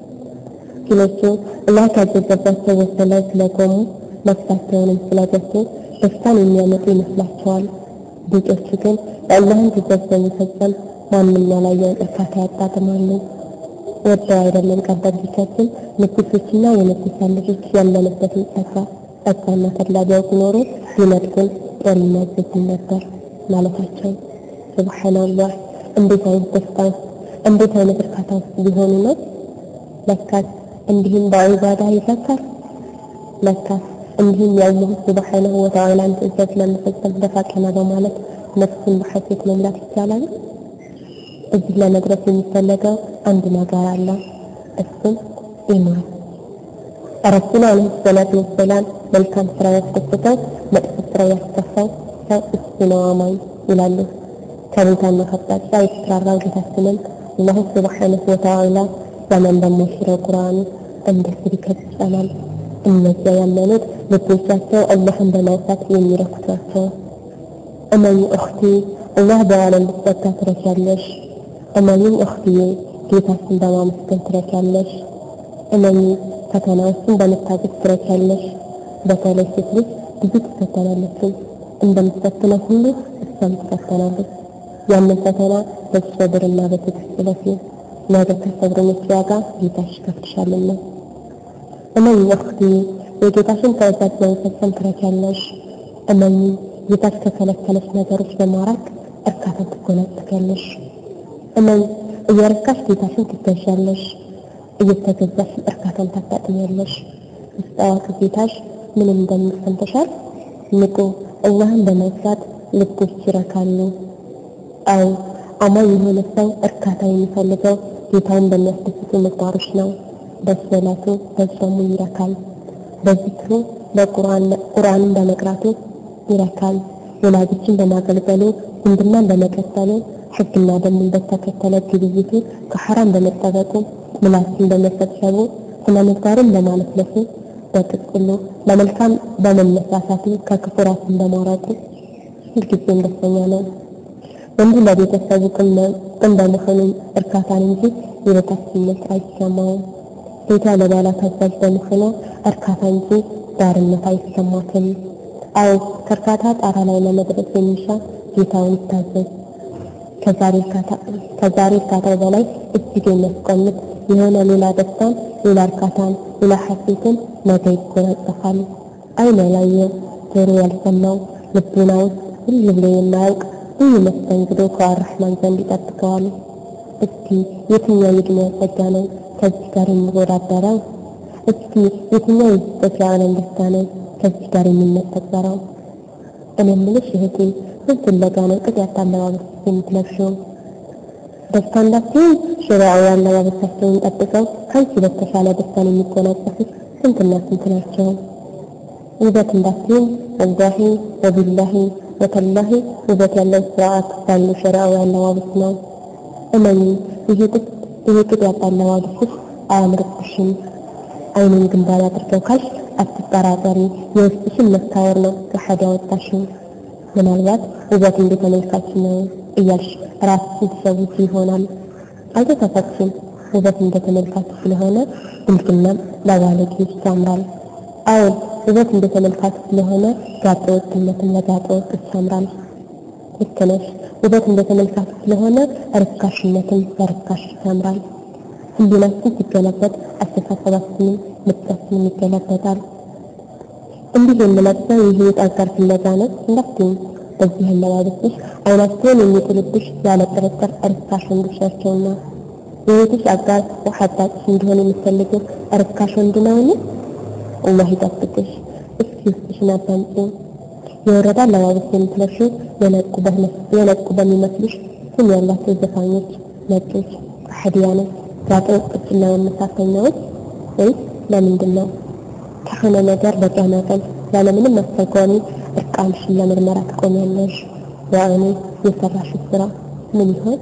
Speaker 8: ቂሎቹ አላህ ካዘዘባቸው ወሰን ላይ ስለቆሙ ነፍሳቸውንም ስለገፉ ደስታን የሚያመጡ ይመስላቸዋል። ብልጦቹ ግን የአላህን ትእዛዝ በመፈጸም ማንም ያላየውን እርካታ ያጣጥማሉ። ወደው አይደለም ቀደምቶቻችን ንጉሶችና የንጉሳ ልጆች ያለንበትን ጸጋ ጸጋና ተድላ ቢያውቁ ኖሮ ቢነጥቁን ጦር ይመዘዝን ነበር ማለታቸው። ሱብሓነላህ! እንዴት አይነት ደስታ እንዴት አይነት እርካታ ውስጥ ቢሆኑ ነው? ለካስ እንዲህም በዒባዳ ይዘካል። ለካስ እንዲህም የአላህ ሱብሓነሁ ወተዓላን ትእዛዝ ለመፈጸም ደፋ ቀና በማለት ነፍስን በሐሴት መምላት ይቻላል። እዚህ ለመድረስ የሚፈለገው አንድ ነገር አለ። እሱም ኢማን። ረሱል ዓለይሂ ሰላቱ ወሰላም መልካም ስራ ያስደስተው መጥፎ ስራ ያስከፋው ሰው እሱ ነው አማኝ ይላሉ። ከቦታና ከአቅጣጫ የተሰራራው ጌታችንም አላሁ ሱብሓነሁ ወተዓላ ዘመን በሚሽረው ቁርአኑ እንደዚህ ይከተላል። እነዚያ ያመኑት ልቦቻቸው አላህን በማውሳት የሚረኩት ናቸው። እመኝ እኽቲ አላህ በዓለም ልትጸጋ ትረኪያለሽ። እመኝም እኽትዬ ጌታችን በማመስገን ትረኪያለሽ። እመኝ ፈተናዎችን በመታገስ ትረኪያለሽ። በተለይ ሴት ልጅ ብዙ ትፈተናለች። እንደምትፈትነው ሁሉ እሷም ትፈተናለች። ያንን ፈተና በሰብርና በትዕግስት ለፊ ነገ ከሰብረኞች ዋጋ ጌታሽ ይከፍልሻልና። እመኝ እኽቲ የጌታሽን ትእዛዝ በመፈጸም ትረኪያለሽ። እመኝ ጌታሽ ከከለከለሽ ነገሮች በማራቅ እርካታን ትጎናጸፊያለሽ። እመኝ እየረካሽ ጌታሽን ትገዣለሽ። እየተገዛሽ እርካታን ታጣጥሚያለሽ። ውስጥ አዋቂ ጌታሽ ምንም እንደሚል ሰምተሻል? ንቁ አላህን በመፍራት ልቦች ይረካሉ። አዎ አማኝ የሆነ ሰው እርካታ የሚፈልገው ጌታውን በሚያስደስቱ ምግባሮች ነው። በሰላቱ በጾሙ ይረካል። በዚክሩ በቁርአንን በመቅራቱ ይረካል። ወላጆችን በማገልገሉ ዝምድናን በመቀጠሉ ሕግና ደንብን በተከተለ ግብይቱ ከሐራም በመጠበቁ ምላስን በመሰብሰቡ ስነ ምግባርን በማለስለሱ በጥቅሉ ለመልካም በመነሳሳቱ ከክፉ ራስን በማራቁ ሁልጊዜም ደስተኛ ነው። ወንዱ ለቤተሰቡ ቅን በመሆኑ እርካታን እንጂ የበታችነት አይሰማውም። ሴቷ ለባሏ ታዛዥ በመሆኗ እርካታ እንጂ ባርነት አይሰማትም። አዎ ከእርካታ ጣራ ላይ ለመድረስ የሚሻ ጌታውን ይታዘዝ። ከዛሬ እርካታው በላይ እጅግ የሚያስቆምጥ የሆነ ሌላ ደስታን፣ ሌላ እርካታን፣ ሌላ ሐሴትን ነገ ይጎናጸፋል። አይን ያላየው ጆሮ ያልሰማው ልቡና ውስጥ ሁሉ ብሎ የማያውቅ ልዩ መስተንግዶ ከአራህማን ዘንድ ይጠብቀዋል። እስኪ የትኛው የዕድሜ ጸጋ ነው ከዚህ ጋር የሚወዳደረው? እስኪ የትኛው የስጦታ ዓለም ደስታ ነው ከዚህ ጋር የሚመሰጠረው? እኔ የምልሽ እህቴ ምን ፍለጋ ነው ቅጥ ያጣ አለባበስ የምትለብሺው? ደስታ እንዳትሆን ሸሪዓዊ አለባበሳቸውን ጠብቀው ከአንቺ በተሻለ ደስታን የሚጎናጸፉት ስንትና ስንት ናቸው? ውበት እንዳትሆን ወላሂ ወቢላሂ ወተላሂ ውበት ያለው ስርዓት ባለው ሸሪዓዊ አለባበስ ነው። እመኚ ይሄ ቅጥ ያጣ አለባበስሽ አያምርብሽም። አይኑን ግንባር አድርገው ካልሽ አትጠራጠሪ፣ የውስጥሽን መታወር ነው ከሐድ ያወጣሽው። ምናልባት ውበት እንደ ተመልካች ነው እያልሽ ራስሽን ትሰውቺ ይሆናል። አልተሳሳትሽም። ውበት እንደ ተመልካች ስለሆነ ብልግናም ለባለጌዎች ያምራል። አዎን ውበት እንደ ተመልካች ስለሆነ ጋጠ ወጥነትም ለጋጠ ወጦች ያምራል። ልክ ነሽ። ውበት እንደ ተመልካች ስለሆነ ርካሽነትም ለርካሽ ያምራል። ህሊናችን ሲገለበጥ አስተሳሰባችንም ምርጫችንም ይገለበጣል። እንዲህ የምለብሰው የህይወት አጋር ፍለጋ ነው እንዳትይኝ። በዚህ አለባበስሽ አይናቸውን የሚጥልብሽ ያለ ጥርጥር ርካሽ ወንዶች ናቸውና የህይወትሽ አጋር ወሐዳቅሽ እንዲሆን የምትፈልጊው ርካሽ ወንድ ነውን? አላህ ይጠብቅሽ። እስኪ ውስጥሽን አዳምጪ። የወረዳ አለባበስ የምትለብሺው የነቁ በሚመስሉሽ ስም ያላቸው ዘፋኞች፣ ነጮች፣ ከሐዲያኖች፣ ጋጠ ወጦችና መመሳሰኛዎች ወይስ ለምንድን ነው? ከሆነ ነገር በቂያማ ቀን ያለምንም አስተርጓሚ እርቃንሽን ለምርመራ ትቆሚያለሽ። ያኔ የሰራሽው ስራ ምን ይሆን?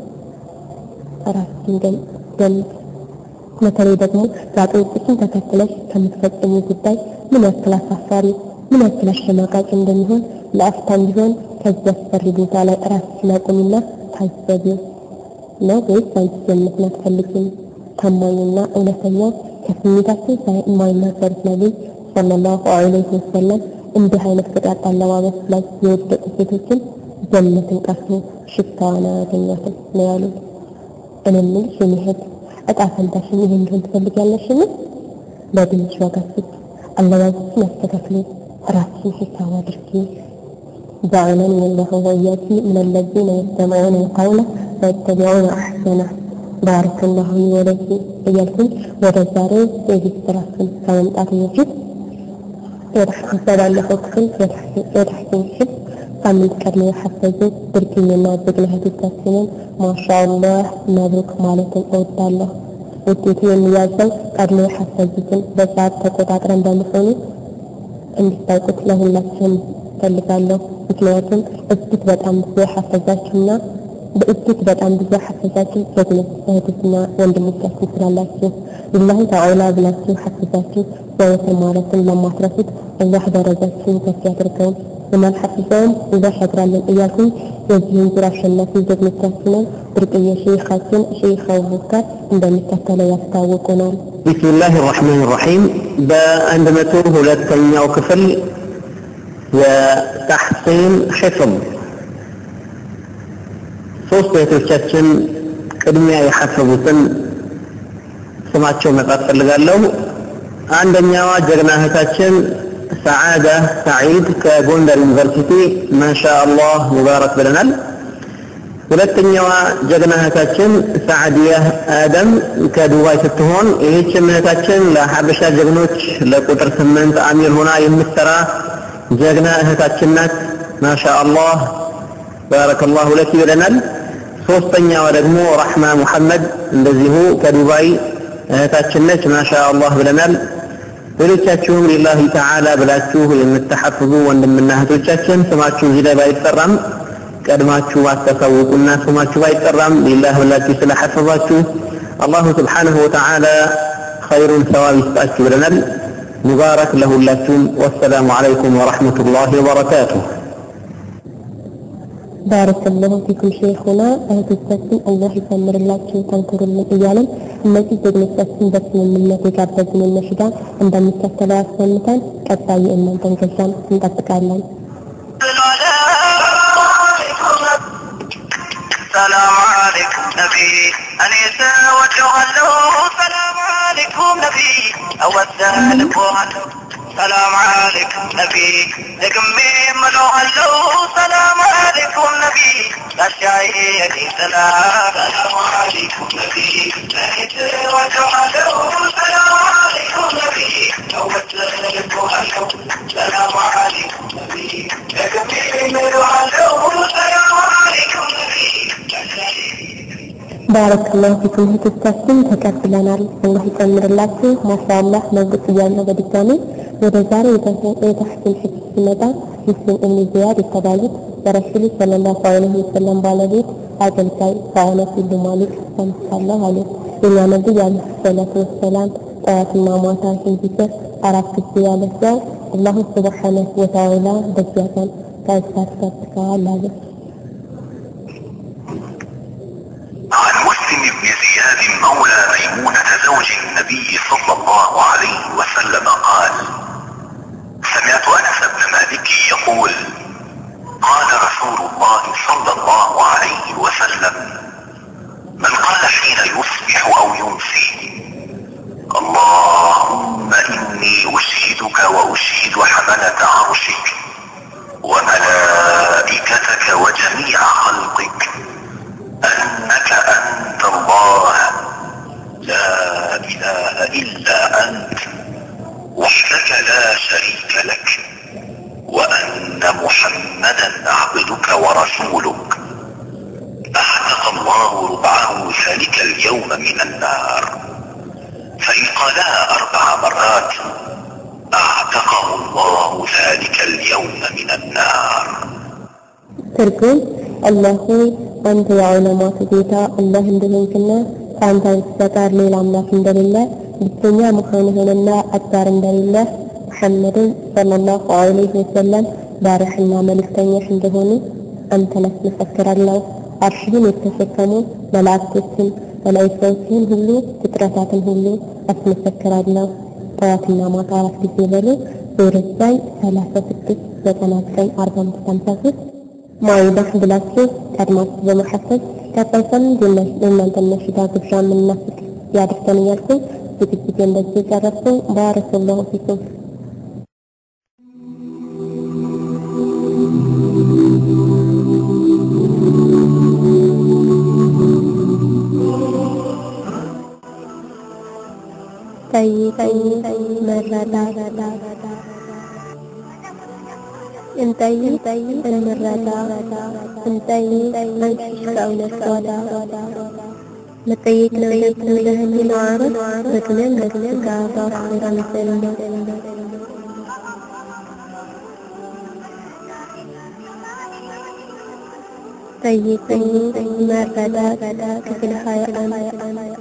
Speaker 8: ራስሽን ገምት። በተለይ ደግሞ ጋጠ ወጦችን ተከትለሽ ከምትፈጽሙ ጉዳይ ምን ያክል አሳፋሪ፣ ምን ያክል አሸማቃቂ እንደሚሆን ለአፍታም ቢሆን ከዚህ አስፈሪ ቦታ ላይ ራስሽን አቁሚና ታዘቢ። ነው ወይስ አንቺ ጀነትን አትፈልጊም? ታማኝና እውነተኛው ከስሜታችን የማይናገሩት ነቢይ ሰለላሁ ዐለይሂ ወሰለም እንዲህ አይነት ቅጣት አለባበስ ላይ የወደቁ ሴቶችን ጀነትን ቀርቶ ሽታዋን አያገኛትም ነው ያሉት። እኔ የምልሽ የኔ እህት እጣ ፈንታሽን ይሄ እንዲሆን ትፈልጊያለሽን? ለድንሽ ዋጋ ስጥ፣ አለባበስሽን አስተካክሊ፣ ራስሽን ሂሳብ አድርጊ። جعلني الله وإياك من الذين يستمعون القول ويتبعون أحسنه ባረከ ላሁ ሊ ወለኪ እያልኩኝ ወደ ዛሬ የዚህ ስራችን ከመምጣት በፊት በባለፈው ክፍል የታሕሲን ሽፍ ሳምንት ቀድሞ የሐፈዙ ብርቅዬና ጀግና እህቶቻችንን ማሻአላህ መብሩክ ማለትን እወዳለሁ። ውጤቱ የሚያዘው ቀድሞ የሐፈዙትን በሰዓት ተቆጣጥረን በመሆኑ እንዲታውቁት ለሁላችንም ፈልጋለሁ። ምክንያቱም እጅግ በጣም ብዙ የሐፈዛችሁና በእጅግ በጣም ብዙ ሐፈዛችሁ ጀግኖች እህቶችና ወንድሞቻችን ስላላችሁ ሊላሂ ተዓላ ብላችሁ ሐፈዛችሁ ዘወትር ማለትን ለማትረሱት አላህ ደረጃችሁን ከፍ ያድርገው። የማልሐፍዘውም አላህ ያግራልን እያልኩኝ የዚህን ዙር አሸናፊ ጀግኖቻችንን ብርቅዬ ሼኻችን ሼኽ አቡበከር እንደሚከተለው ያስታውቁናል።
Speaker 7: ቢስሚላህ ራሕማን ራሒም በአንድ መቶ ሁለተኛው ክፍል የተሕሲን ሕፍም ሶስት እህቶቻችን ቅድሚያ የሐፈዙትን ስማቸው መጻፍ ፈልጋለሁ። አንደኛዋ ጀግና እህታችን ሰዓዳ ሰዒድ ከጎንደር ዩኒቨርሲቲ ማሻ አላህ ሙባረክ ብለናል። ሁለተኛዋ ጀግና እህታችን ሳዕዲያ አደም ከዱባይ ስትሆን ይህችም እህታችን ለሀበሻ ጀግኖች ለቁጥር ስምንት አሚር ሆና የምትሰራ ጀግና እህታችን ናት። ማሻ አላህ ባረከላሁ ለኪ ብለናል። ሶስተኛዋ ደግሞ ረሕማ ሙሐመድ እንደዚሁ ከዱባይ እህታችን ነች። ማሻ አላህ ብለናል። ሌሎቻችሁም ሊላሂ ተዓላ ብላችሁ የምትሐፍዙ ወንድምና እህቶቻችን ስማችሁ እዚህ ላይ ባይጠራም ቀድማችሁ አታሳውቁና ስማችሁ ባይጠራም ሊላህ ብላችሁ ስለሐፈዛችሁ አላሁ ስብሓነሁ ወተዓላ ኸይሩን ሰዋብ ይስጣችሁ ብለናል። ሙባረክ ለሁላችሁም። ወሰላሙ ዓለይኩም ወረሕመቱላሂ ወበረካቱሁ።
Speaker 8: ባረከላሁ ፊኩም ሼኹና እህቶቻችን አላህ ይሰምርላችሁ ተንክሩልን እያለን እነዚህ ጀግኖቻችን በስምምነት የጋበዝንን ነሽዳ እንደሚከተለው አሰምተን ቀጣይ የእናንተን ገዛን እንጠብቃለን።
Speaker 2: ሰላም አለይኩም ነቢ እኔ ሰወደዋለሁ ሰላም አለይኩም ነቢ እወደልብሃለሁ ሰላም አለይኩም ነቢ ደግሜ እምለዋለሁ ሰላም አለይኩም ነቢ ጋሻዬ የኔ ጥላ ሰላም አለይኩም ነቢ እኔ ሰወደዋለሁ ሰላም አለይኩም ነቢ እወደልብሃለሁ ሰላም አለይኩም ነቢ ደግሜ እምለዋለሁ ሰላም አለይኩም ነቢ
Speaker 8: ባረከላሁ ፊኩም እህቶቻችን ተቀብለናል። አላህ ይጨምርላችሁ። ማሻአላህ መብሩክ እያልነው በድጋሚ ወደ ዛሬ የተሕሲን ሕፍዝ ሲመጣ ሙስሊም እብን ዚያድ የተባሉት የረሱሉ ሰለላሁ ዐለይሂ ወሰለም ባለቤት አገልጋይ ከአነስ ኢብኑ ማሊክ ሰምቻለሁ አሉ። የኛ ነቢይ አለይሂ ሰላቱ ወሰላም ጠዋትና ማታ ይህን ዚክር አራት ጊዜ ያለ ሰው አላሁ ሱብሓነሁ ወተዓላ በዚያ ቀን ከእሳት ይጠብቀዋል አሉ።
Speaker 9: عن مسلم بن زياد مولى ميمونة زوج النبي صلى الله عليه وسلم قال سمعت أنس بن مالك يقول قال رسول الله صلى الله عليه وسلم من قال حين يصبح أو يمسي اللهم إني أشهدك وأشهد حملة عرشك وملائكتك وجميع خلقك أنك أنت الله لا إله إلا أنت وحدك لا شريك لك وأن محمدا عبدك ورسولك أعتق الله ربعه ذلك اليوم من النار فإن قالها أربع مرات أعتقه الله ذلك اليوم من النار
Speaker 8: ትርጉም አላህ ሆይ አንተ የዓለማቱ ጌታ አላህ እንደሆንክና ከአንተ በስተቀር ሌላ አምላክ እንደሌለ ብቸኛ መሆንህንና አጋር እንደሌለ ሙሐመድን ሰለላሁ ዐለይሂ ወሰለም ባሪያህና መልእክተኛህ እንደሆኑ አንተን አስመሰክራለሁ። አርሽህን የተሸከሙ መላእክቶችን መላእክቶችን ሁሉ ፍጥረታትን ሁሉ አስመሰክራለሁ። ጠዋትና ማታ አራት ጊዜ በሉ ዙር ላይ ሰላሳ ስድስት ዘጠና ዘጠኝ አርባ አምስት ሀምሳ ሶስት ማይዳህ ብላችሁ ቀድማችሁ በመሐፈዝ ቀጣይ ሳምንት የእናንተን ነሽዳ ግብዣ የምናስቅ ያድርገን እያልኩ ዝግጅት እንደዚህ ጨረስኩ። ባረከላሁ ፊኩም። ጠይቁ መረዳት እንጠይቅ፣ እንረዳ፣ እንጠይቅ፣ አንሺሽ ከእውነት ጓዳ መጠየቅ ነው ደግሞ ለህሊና አረፍ በዱንያም በስጋ በአኼራም ጀነት ጠይቁኝ መረዳት ክፍል ሀያ አንድ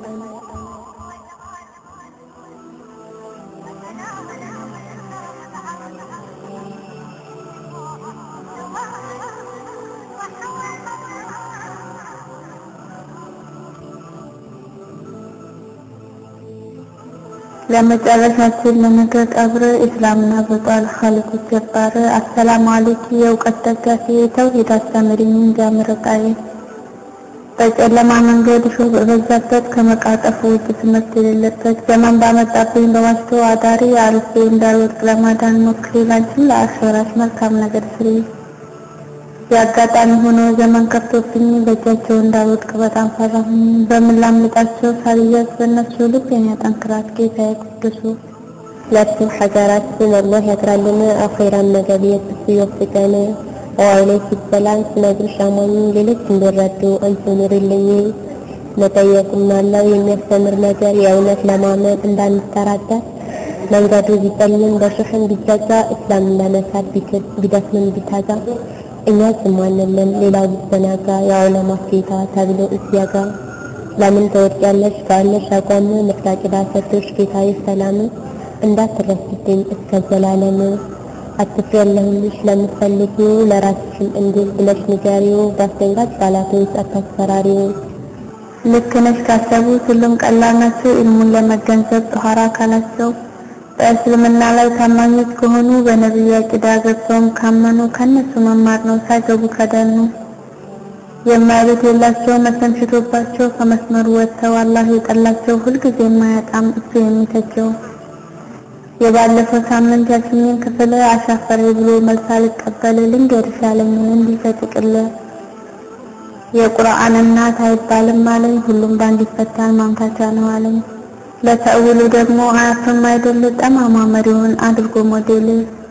Speaker 10: ለመጨረሻችን ለነገ ቀብር እስላምና በጧል ኻሊቁ ጀባር አሰላሙ አለይኪ የእውቀት ደጋፊ ተውሂድ አስተምሪኝ ጃምረቃዬ በጨለማ መንገድ ሾህ በበዛበት ከመቃጠፉ ውጭ ትምህርት የሌለበት ዘመን ባመጣብኝ በዋሽቶ አዳሪ አልፌ እንዳልወድቅ ለማዳን ሞክሪ ላንቺም ለአኼራሽ መልካም ነገር ስሪ የአጋጣሚ ሆኖ ዘመን ከፍቶብኝ በእጃቸው እንዳልወድቅ በጣም ፈራሁኝ። በምን ላምልጣቸው ሳልያዝ በእነሱ ልቤን ያጠንክራት ጌታዬ ቅዱሱ
Speaker 8: ለብሱ ሐገራችን አላህ ያጥራልን አኼራን መገብየት እሱ ይወፍቀን። ወአለይኪ ሰላም ስነግርሽ አማኝ ሌሎች እንዲረዱ አንቺ ኑሪልኝ። መጠየቁም አለው የሚያስተምር ነገር የእውነት ለማመን እንዳንጠራጠር መንገዱ ቢጠልም በሾህም ቢዘጋ እስላም ለመሳት ቢክድ ቢደክምም ቢታጋ እኛ ዝም አንልም ሌላው ቢዘናጋ የዑለማት ጌታ ተብሎ እዚያጋ ለምን ትወድቂያለሽ ካለሽ አቋም መፍታቂዳ ሰጥቶሽ ጌታዬ ሰላም እንዳትረስብኝ እስከ ዘላለም አትፍሪ ያለሁልሽ ለምትፈልጊው ለራስሽም እንዲህ ብለሽ ንገሪው በአስደንጋጭ ቃላቶች አታስፈራሪው
Speaker 10: ልክ ነሽ ካሰቡት ሁሉም ቀላል ናቸው ኢልሙን ለመገንዘብ ጧሃራ አካላቸው በእስልምና ላይ ታማኞች ከሆኑ በነቢዩ አቂዳ ገብተውም ካመኑ ከነሱ መማር ነው ሳይገቡ ከደኑ የማይሉት የላቸው መሰም ሽቶባቸው ከመስመሩ ወጥተው አላህ የጠላቸው ሁልጊዜ የማያጣም እሱ የሚተቸው የባለፈው ሳምንት ያልሽኝን ክፍል አሻፈሬ ብሎ መልስ አልቀበል ልንገርሽ ያለኝን እንዲህ በጥቅል የቁርአን እናት አይባልም አለኝ ሁሉም ባንድ ይፈታል ማምታቻ ነው አለኝ ለተእውሉ ደግሞ አያፍም አይደል ጠማማ መሪውን አድርጎ ሞዴል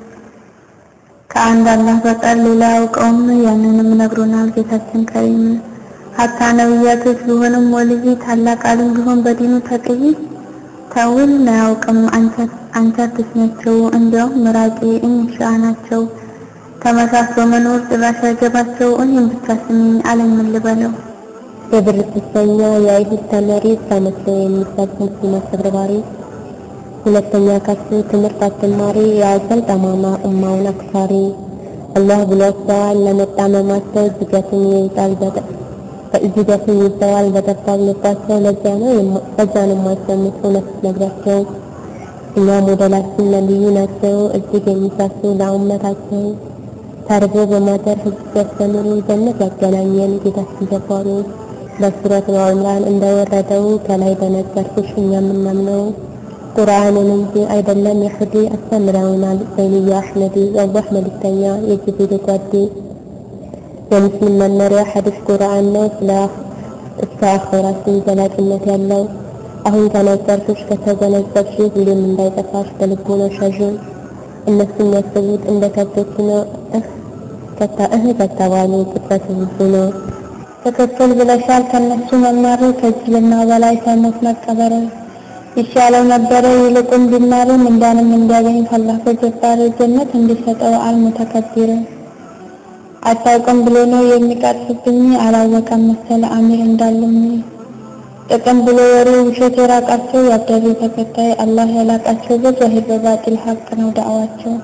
Speaker 10: ከአንድ አላህ በቀር ሌላ ያውቀውም ያንንም ነግሮናል ጌታችን ከሪም ሀታ ነብያቶች ቢሆንም ወልይ ታላቅ አሊም ቢሆን በዲኑ ተቅይ ተውል አያውቅም አንተ ትስናቸው እንዲያውም ምራቂ እንሻ ናቸው ተመሳስሎ መኖር ጭራሽ ያገባቸው እኔም ብቻ ስሚኝ አለኝ ምን ልበለው
Speaker 8: የብር ስሰኛ የአይሁድ ተመሪ ተመስሎ የሚሰጥ ሙስሊም አስተባባሪ ሁለተኛ ከሱ ትምህርት አስተማሪ የአዘል ጠማማ ኡማውን አክሳሪ አላህ ብሏቸዋል ለመጣመማቸው ዝገትን ይይዛል ዝገትን ይዘዋል በጠባብ ልባቸው ለዚያ ነው በዛ ነው የማይሰሙት እውነት ነግራቸው እኛ ሞዴላችን ነቢዩ ናቸው እጅግ የሚሳሱ ለኡመታቸው ተርቦ በማደር ህዝብ ሲያስተምሩ ጀነት ያገናኘን ጌታችን ጀባሩ በሱረት አልዕምራን እንደወረደው ከላይ በነገርኩሽ እኛ የምናምነው ቁርአንን እንጂ አይደለም የሁዲ አስተምረውናል ዘይንያ አሕመዲ የአላህ መልእክተኛ የጅብሪል ጓዴ የሙስሊም መመሪያ ሐዲስ ቁርአን ነው ስለ እስከ አኼራችን ዘላቂነት ያለው አሁን ከነገርኩሽ ከተገነዘብሽ ሁሌም እንዳይጠፋሽ በልቦናሽ ያዥው እነሱ የሚያስቡት እንደ ከብቶች ነው እህ ከታ እህ ከተባሉ ቁጥረቱ ብዙ ነው
Speaker 10: ትክክል ብለሻል ከነሱ መማር ከጅልና በላይ ሳይሞት መቀበር ይሻለው ነበረ ይልቁን ቢማርም እንዳንም እንዲያገኝ ካላህ በጀባር ጀነት እንዲሰጠው አልሙተከቢር አታውቅም ብሎ ነው የሚቀርፍብኝ አላወቀም መሰለ አሚር እንዳለኝ ጥቅም ብሎ ወሬ ውሸት የራቃቸው ያደሩ ተከታይ አላህ ያላቃቸው በዛሂር በባጢል ሀቅ ነው ዳዕዋቸው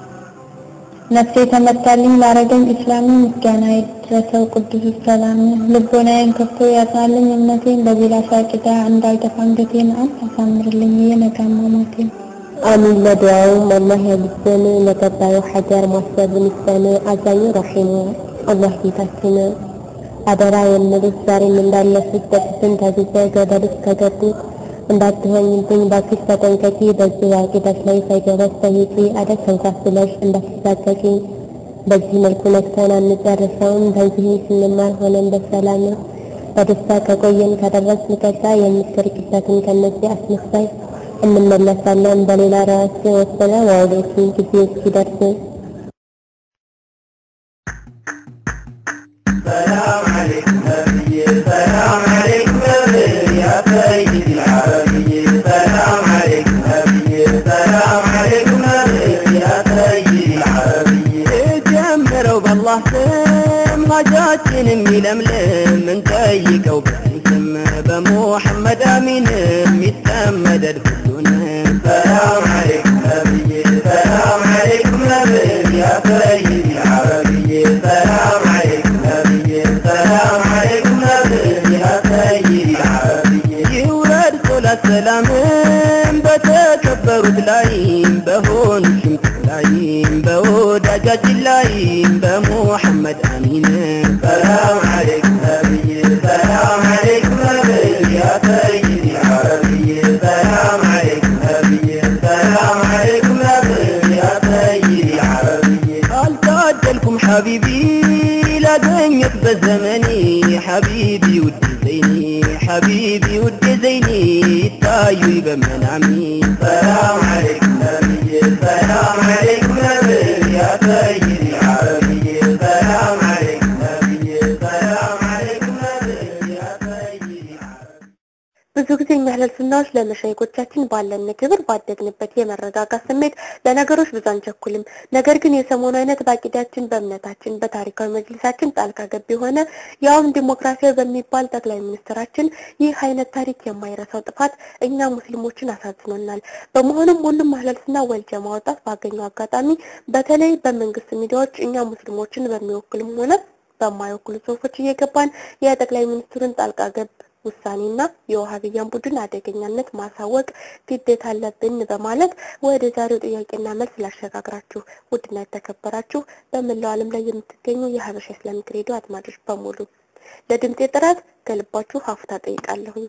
Speaker 10: ነፍሴ ተመታልኝ ላረገኝ እስላሚ ምስጋና ይድረሰው ቅዱስ ሰላም ልቦናዬን ከፍቶ ያጽናልኝ እምነቴን በሌላ ሻቂዳ እንዳልደፋ አንገቴን አንተ አሳምርልኝ የነጋማ ሞቴን
Speaker 8: አሚን ለዱዓውም አላህ ያግዘን ለቀጣዩ ሀገር ማሰብን ይስጠን አዛኙ ረሒሙ አላህ ጌታችን አደራ የምልሽ ዛሬም እንዳለፉት በጥስም ተጉዘ ገደል ውስጥ ከገቡት እንዳትሆኝብኝ ባክሽ ተጠንቀቂ በዚህ አቂዳሽ ላይ ሳይገባሽ ጠይቂ አደግ ተንኳስለሽ እንዳትሳቀቂ በዚህ መልኩ ነክተን አንጨርሰውም በዚህ ስንማር ሆነን በሰላም በደስታ ከቆየን ከደረስን ቀጣይ የምትርቅበትን ከነዚህ አስመሳይ እንመለሳለን በሌላ ርዕስ ወሰነ ዋውሎችን ጊዜ እስኪደርስ
Speaker 5: ሀጃችን የሚለምልም እንጠይቀው በስም በሙሐመድ አሚን የሚጠመደድ ሁሉንም ሰላም አለይኩም ነብዬ ሰላም አለይኩም ነብይ ያ ሰይድ العربي سلام عليكم نبي سلام عليكم نبي يا سيد العربي ይውረድ ሶላት ሰላምም በተከበሩት ላይም በሆኑ ሽምት ላይም በወዳጃችን ላይም በሙሐመድ አሚን ሰላም አለይኩም ነብይ ሰላም አለይኩም ነብይ ያ ሰይድ العربي ሰላም አለይኩም ነብይ ሰላም አለይኩም ነብይ ያ ሰይድ العربي አልታደልኩም ሐቢቢ ላገኘት በዘመኔ ሐቢቢ ውድ ዘይኒ ሐቢቢ ውድ ዘይኒ ይታዩኝ በመናሚ ሰላም አለይኩም ነብይ ሰላም አለይኩም ነብይ ያ ሰይድ العربي ሰላም አለይኩም ነብይ ሰላም አለይኩም ነብይ ያ ሰይድ
Speaker 3: ብዙ ጊዜ የሚያህለል ሱናዎች ለመሻይኮቻችን ባለን ክብር ባደግንበት የመረጋጋት ስሜት ለነገሮች ብዙ አንቸኩልም። ነገር ግን የሰሞኑ አይነት በአቂዳችን፣ በእምነታችን፣ በታሪካዊ መጅሊሳችን ጣልቃ ገብ የሆነ ያውም ዲሞክራሲያዊ በሚባል ጠቅላይ ሚኒስትራችን ይህ አይነት ታሪክ የማይረሳው ጥፋት እኛ ሙስሊሞችን አሳዝኖናል። በመሆኑም ሁሉም አህለል ወልጀ ማውጣት ባገኘው አጋጣሚ በተለይ በመንግስት ሚዲያዎች እኛ ሙስሊሞችን በሚወክሉም ሆነ በማይወክሉ ጽሁፎች እየገባን የጠቅላይ ሚኒስትሩን ጣልቃ ገብ ውሳኔና የውሃብያን ቡድን አደገኛነት ማሳወቅ ግዴታ አለብን በማለት ወደ ዛሬው ጥያቄና መልስ ላሸጋግራችሁ። ውድና የተከበራችሁ በመላው ዓለም ላይ የምትገኙ የሀበሻ ኢስላሚክ ሬዲዮ አድማጮች በሙሉ ለድምጤ ጥራት ከልባችሁ ሀፍታ ጠይቃለሁኝ።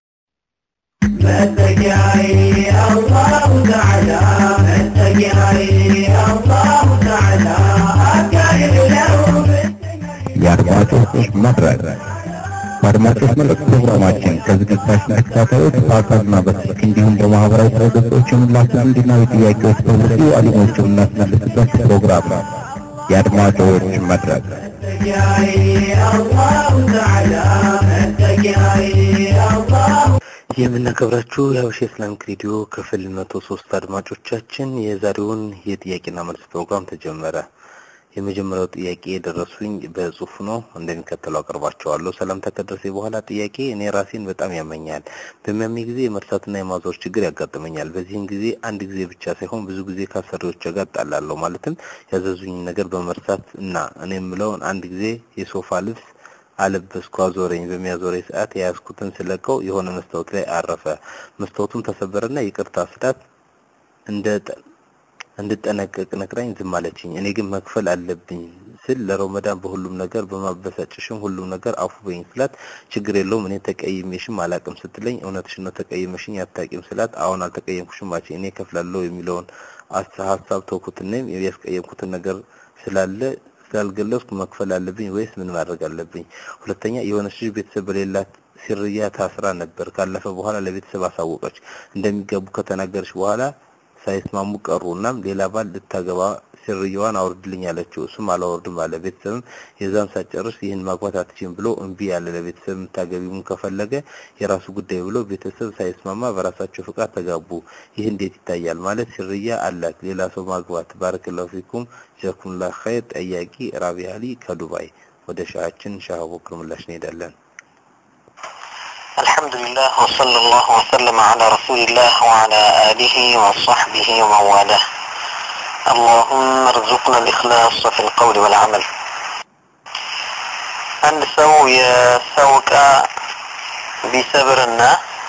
Speaker 5: መጠጊያዬ አላሁ ተዓላ መጠጊያዬ አላሁ ተዓላ አጋዥ ነው
Speaker 6: የአድማጮች መድረክ በአድማጮች መልእክት ፕሮግራማችን ከዝግጅታችን ተከታታዮች በአካልና በስልክ እንዲሁም በማህበራዊ ድረገጾች የምላችሁ እንዲናዊ ጥያቄዎች በብዙ አሊሞች የምናስመልስበት ፕሮግራም ነው። የአድማጮች መድረክ
Speaker 5: መጠጊያዬ አላሁ ተዓላ መጠጊያዬ አላሁ
Speaker 4: የምናከብራችሁ የሀበሻ ኢስላሚክ ሬዲዮ ክፍል መቶ ሶስት አድማጮቻችን የዛሬውን የጥያቄና መልስ ፕሮግራም ተጀመረ። የመጀመሪያው ጥያቄ የደረሱኝ በጽሁፍ ነው፣ እንደሚከተለው አቀርባቸዋለሁ። ሰላምታ ከደረሰ በኋላ ጥያቄ እኔ ራሴን በጣም ያመኛል። በሚያመኝ ጊዜ የመርሳትና የማዞር ችግር ያጋጥመኛል። በዚህም ጊዜ አንድ ጊዜ ብቻ ሳይሆን ብዙ ጊዜ ከአሰሪዎች ጋር እጣላለሁ። ማለትም ያዘዙኝ ነገር በመርሳት እና እኔ የምለውን አንድ ጊዜ የሶፋ ልብስ አለበስኩ አዞረኝ። በሚያዞረኝ ሰዓት የያዝኩትን ስለቀው የሆነ መስታወት ላይ አረፈ። መስታወቱም ተሰበረና ይቅርታ ስላት እንደ እንድጠነቀቅ ነግራኝ ዝም አለችኝ። እኔ ግን መክፈል አለብኝ ስል ለረመዳን በሁሉም ነገር በማበሳጨሽም ሁሉም ነገር አፉ በይኝ ስላት ችግር የለውም እኔ ተቀይሜሽም አላቅም ስትለኝ እውነትሽ ነው ተቀይመሽኝ አታቂም ስላት አሁን አልተቀየምኩሽም አለች። እኔ ከፍላለሁ የሚለውን ሀሳብ ተውኩትንም ያስቀየምኩትን ነገር ስላለ ስላልገለጽኩ መክፈል አለብኝ ወይስ ምን ማድረግ አለብኝ? ሁለተኛ የሆነች ልጅ ቤተሰብ በሌላት ሲርያ ታስራ ነበር። ካለፈ በኋላ ለቤተሰብ አሳወቀች። እንደሚገቡ ከተናገረች በኋላ ሳይስማሙ ቀሩ። እናም ሌላ ባል ልታገባ ሲርያዋን አውርድልኝ አለችው። እሱም አላወርድም አለ። ቤተሰብም የዛን ሳጨርስ ይህን ማግባት አትችም ብሎ እምቢ ያለ። ለቤተሰብ የምታገቢውን ከፈለገ የራሱ ጉዳይ ብሎ ቤተሰብ ሳይስማማ በራሳቸው ፍቃድ ተጋቡ። ይህ እንዴት ይታያል? ማለት ሲርያ አላት ሌላ ሰው ማግባት። ባረከላሁ ፊኩም ጀዛኩሙላህ ኸይር። ጠያቂ ራቢ አሊ ከዱባይ። ወደ ሻሃችን ሻህ አቡበክር ምላሽ እንሄዳለን።
Speaker 9: الحمد لله وصلى الله وسلم على رسول الله وعلى آله وصحبه ومن والاه اللهم ارزقنا الإخلاص في القول والعمل አንድ ሰው የሰው ዕቃ ቢሰብርና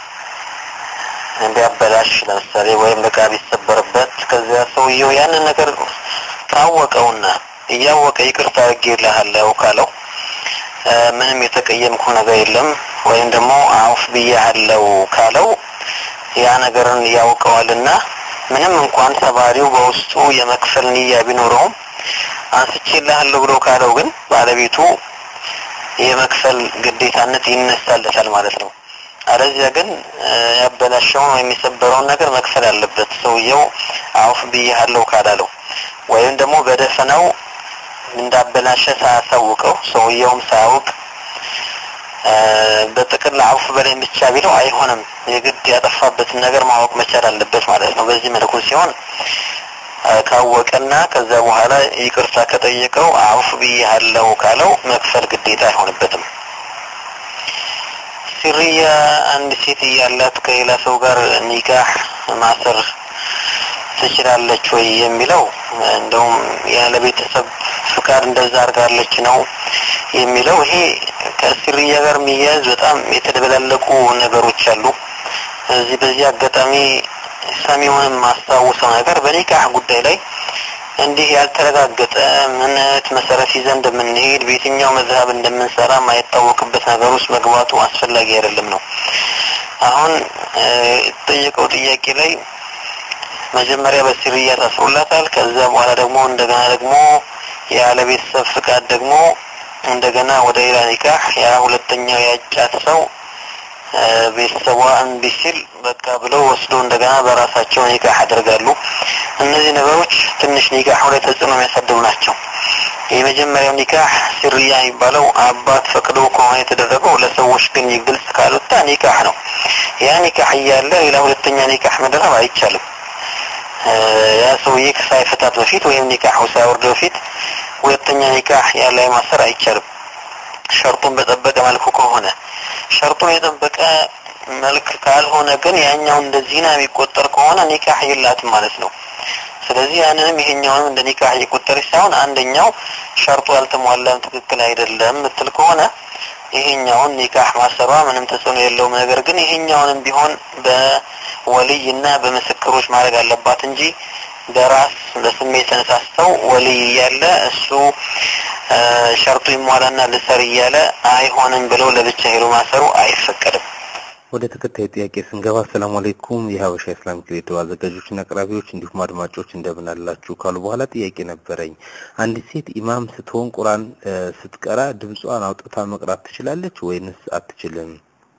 Speaker 9: ቢያበላሽ ለምሳሌ ወይም ዕቃ ቢሰበርበት ከዚያ ሰውየው ያንን ነገር ካወቀውና እያወቀ ይቅርታ አድርጌልሃለሁ ካለው ምንም የተቀየምኩ ነገር የለም ወይም ደግሞ አውፍ ብያለሁ ካለው ያ ነገርን ያውቀዋልና ምንም እንኳን ሰባሪው በውስጡ የመክፈል ንያ ቢኖረውም አንስቼልሃለሁ ብሎ ካለው ግን ባለቤቱ የመክፈል ግዴታነት ይነሳለታል ማለት ነው። አለዚያ ግን ያበላሸውን ወይም የሰበረውን ነገር መክፈል አለበት ሰውየው አውፍ ብያለሁ ካላለው ወይም ደግሞ በደፈናው እንዳበላሸ ሳያሳውቀው ሰውየውም ሳያውቅ በጥቅል አውፍ በላይ ብቻ ቢለው አይሆንም። የግድ ያጠፋበትን ነገር ማወቅ መቻል አለበት ማለት ነው። በዚህ መልኩ ሲሆን
Speaker 11: ካወቀና ከዛ በኋላ ይቅርታ ከጠየቀው አውፍ ብያለሁ ካለው መክፈል ግዴታ አይሆንበትም። ሲርያ አንድ ሴት እያላት ከሌላ ሰው ጋር ኒካህ ማሰር ትችላለች ወይ የሚለው እንደውም ያለ ቤተሰብ ፍቃድ እንደዛ አድርጋለች ነው የሚለው። ይሄ ከሲርያ ጋር የሚያያዝ በጣም የተደበላለቁ ነገሮች አሉ። እዚህ በዚህ አጋጣሚ ሰሚውንም ማስታውሰው ነገር በኒካህ ጉዳይ ላይ እንዲህ ያልተረጋገጠ እምነት መሰረት ይዘን እንደምንሄድ በየትኛው መዝሀብ እንደምንሰራ ማይታወቅበት ነገር ውስጥ መግባቱ አስፈላጊ አይደለም ነው። አሁን የተጠየቀው ጥያቄ ላይ መጀመሪያ በሲርያ ታስሮላታል። ከዛ በኋላ ደግሞ እንደገና ደግሞ ያለ ቤተሰብ ፍቃድ ደግሞ እንደገና ወደ ሌላ ኒካህ ያ ሁለተኛው ያጫት ሰው ቤተሰቧ እምቢ ሲል በቃ ብለው ወስዶ እንደገና በራሳቸው ኒካህ ያደርጋሉ። እነዚህ ነገሮች ትንሽ ኒካሁ ላይ ተጽዕኖ የሚያሳድሩ ናቸው። የመጀመሪያው ኒካህ ሲርያ የሚባለው አባት ፈቅዶ ከሆነ የተደረገው ለሰዎች ግን ግልጽ ካልወጣ ኒካህ ነው። ያ ኒካህ እያለ ሌላ ሁለተኛ ኒካህ መደረብ አይቻልም። ያ ሰውዬ ሳይፈታት በፊት ወይም ኒካሁ ሳይወርድ በፊት ሁለተኛ ኒካህ ያለ ማሰር አይቻልም። ሸርጡን በጠበቀ መልኩ ከሆነ ሸርጡን የጠበቀ መልክ ካልሆነ ግን ያኛው እንደ ዚና የሚቆጠር ከሆነ ኒካህ የላትም ማለት ነው። ስለዚህ ያንንም ይሄኛውንም እንደ ኒካህ እየቆጠረች ሳይሆን አንደኛው ሸርጡ አልተሟላም፣ ትክክል አይደለም ምትል ከሆነ ይሄኛውን ኒካህ ማሰሯ ምንም ተጽዕኖ የለውም። ነገር ግን ይሄኛውንም ቢሆን በወልይ እና በምስክሮች ማድረግ አለባት እንጂ በራስ በስሜት ተነሳስተው ወልይ እያለ እሱ ሸርጡ ይሟላና ልሰር እያለ አይሆንም ብለው ለብቻ ሄዶ ማሰሩ አይፈቀድም።
Speaker 4: ወደ ተከታዩ ጥያቄ ስንገባ አሰላሙ አለይኩም የሀበሻ ኢስላሚክ ሬዲዮ አዘጋጆችና አቅራቢዎች እንዲሁም አድማጮች እንደምን አላችሁ ካሉ በኋላ ጥያቄ ነበረኝ። አንዲት ሴት ኢማም ስትሆን ቁርአን ስትቀራ ድምጿን አውጥታ መቅራት ትችላለች ወይንስ አትችልም?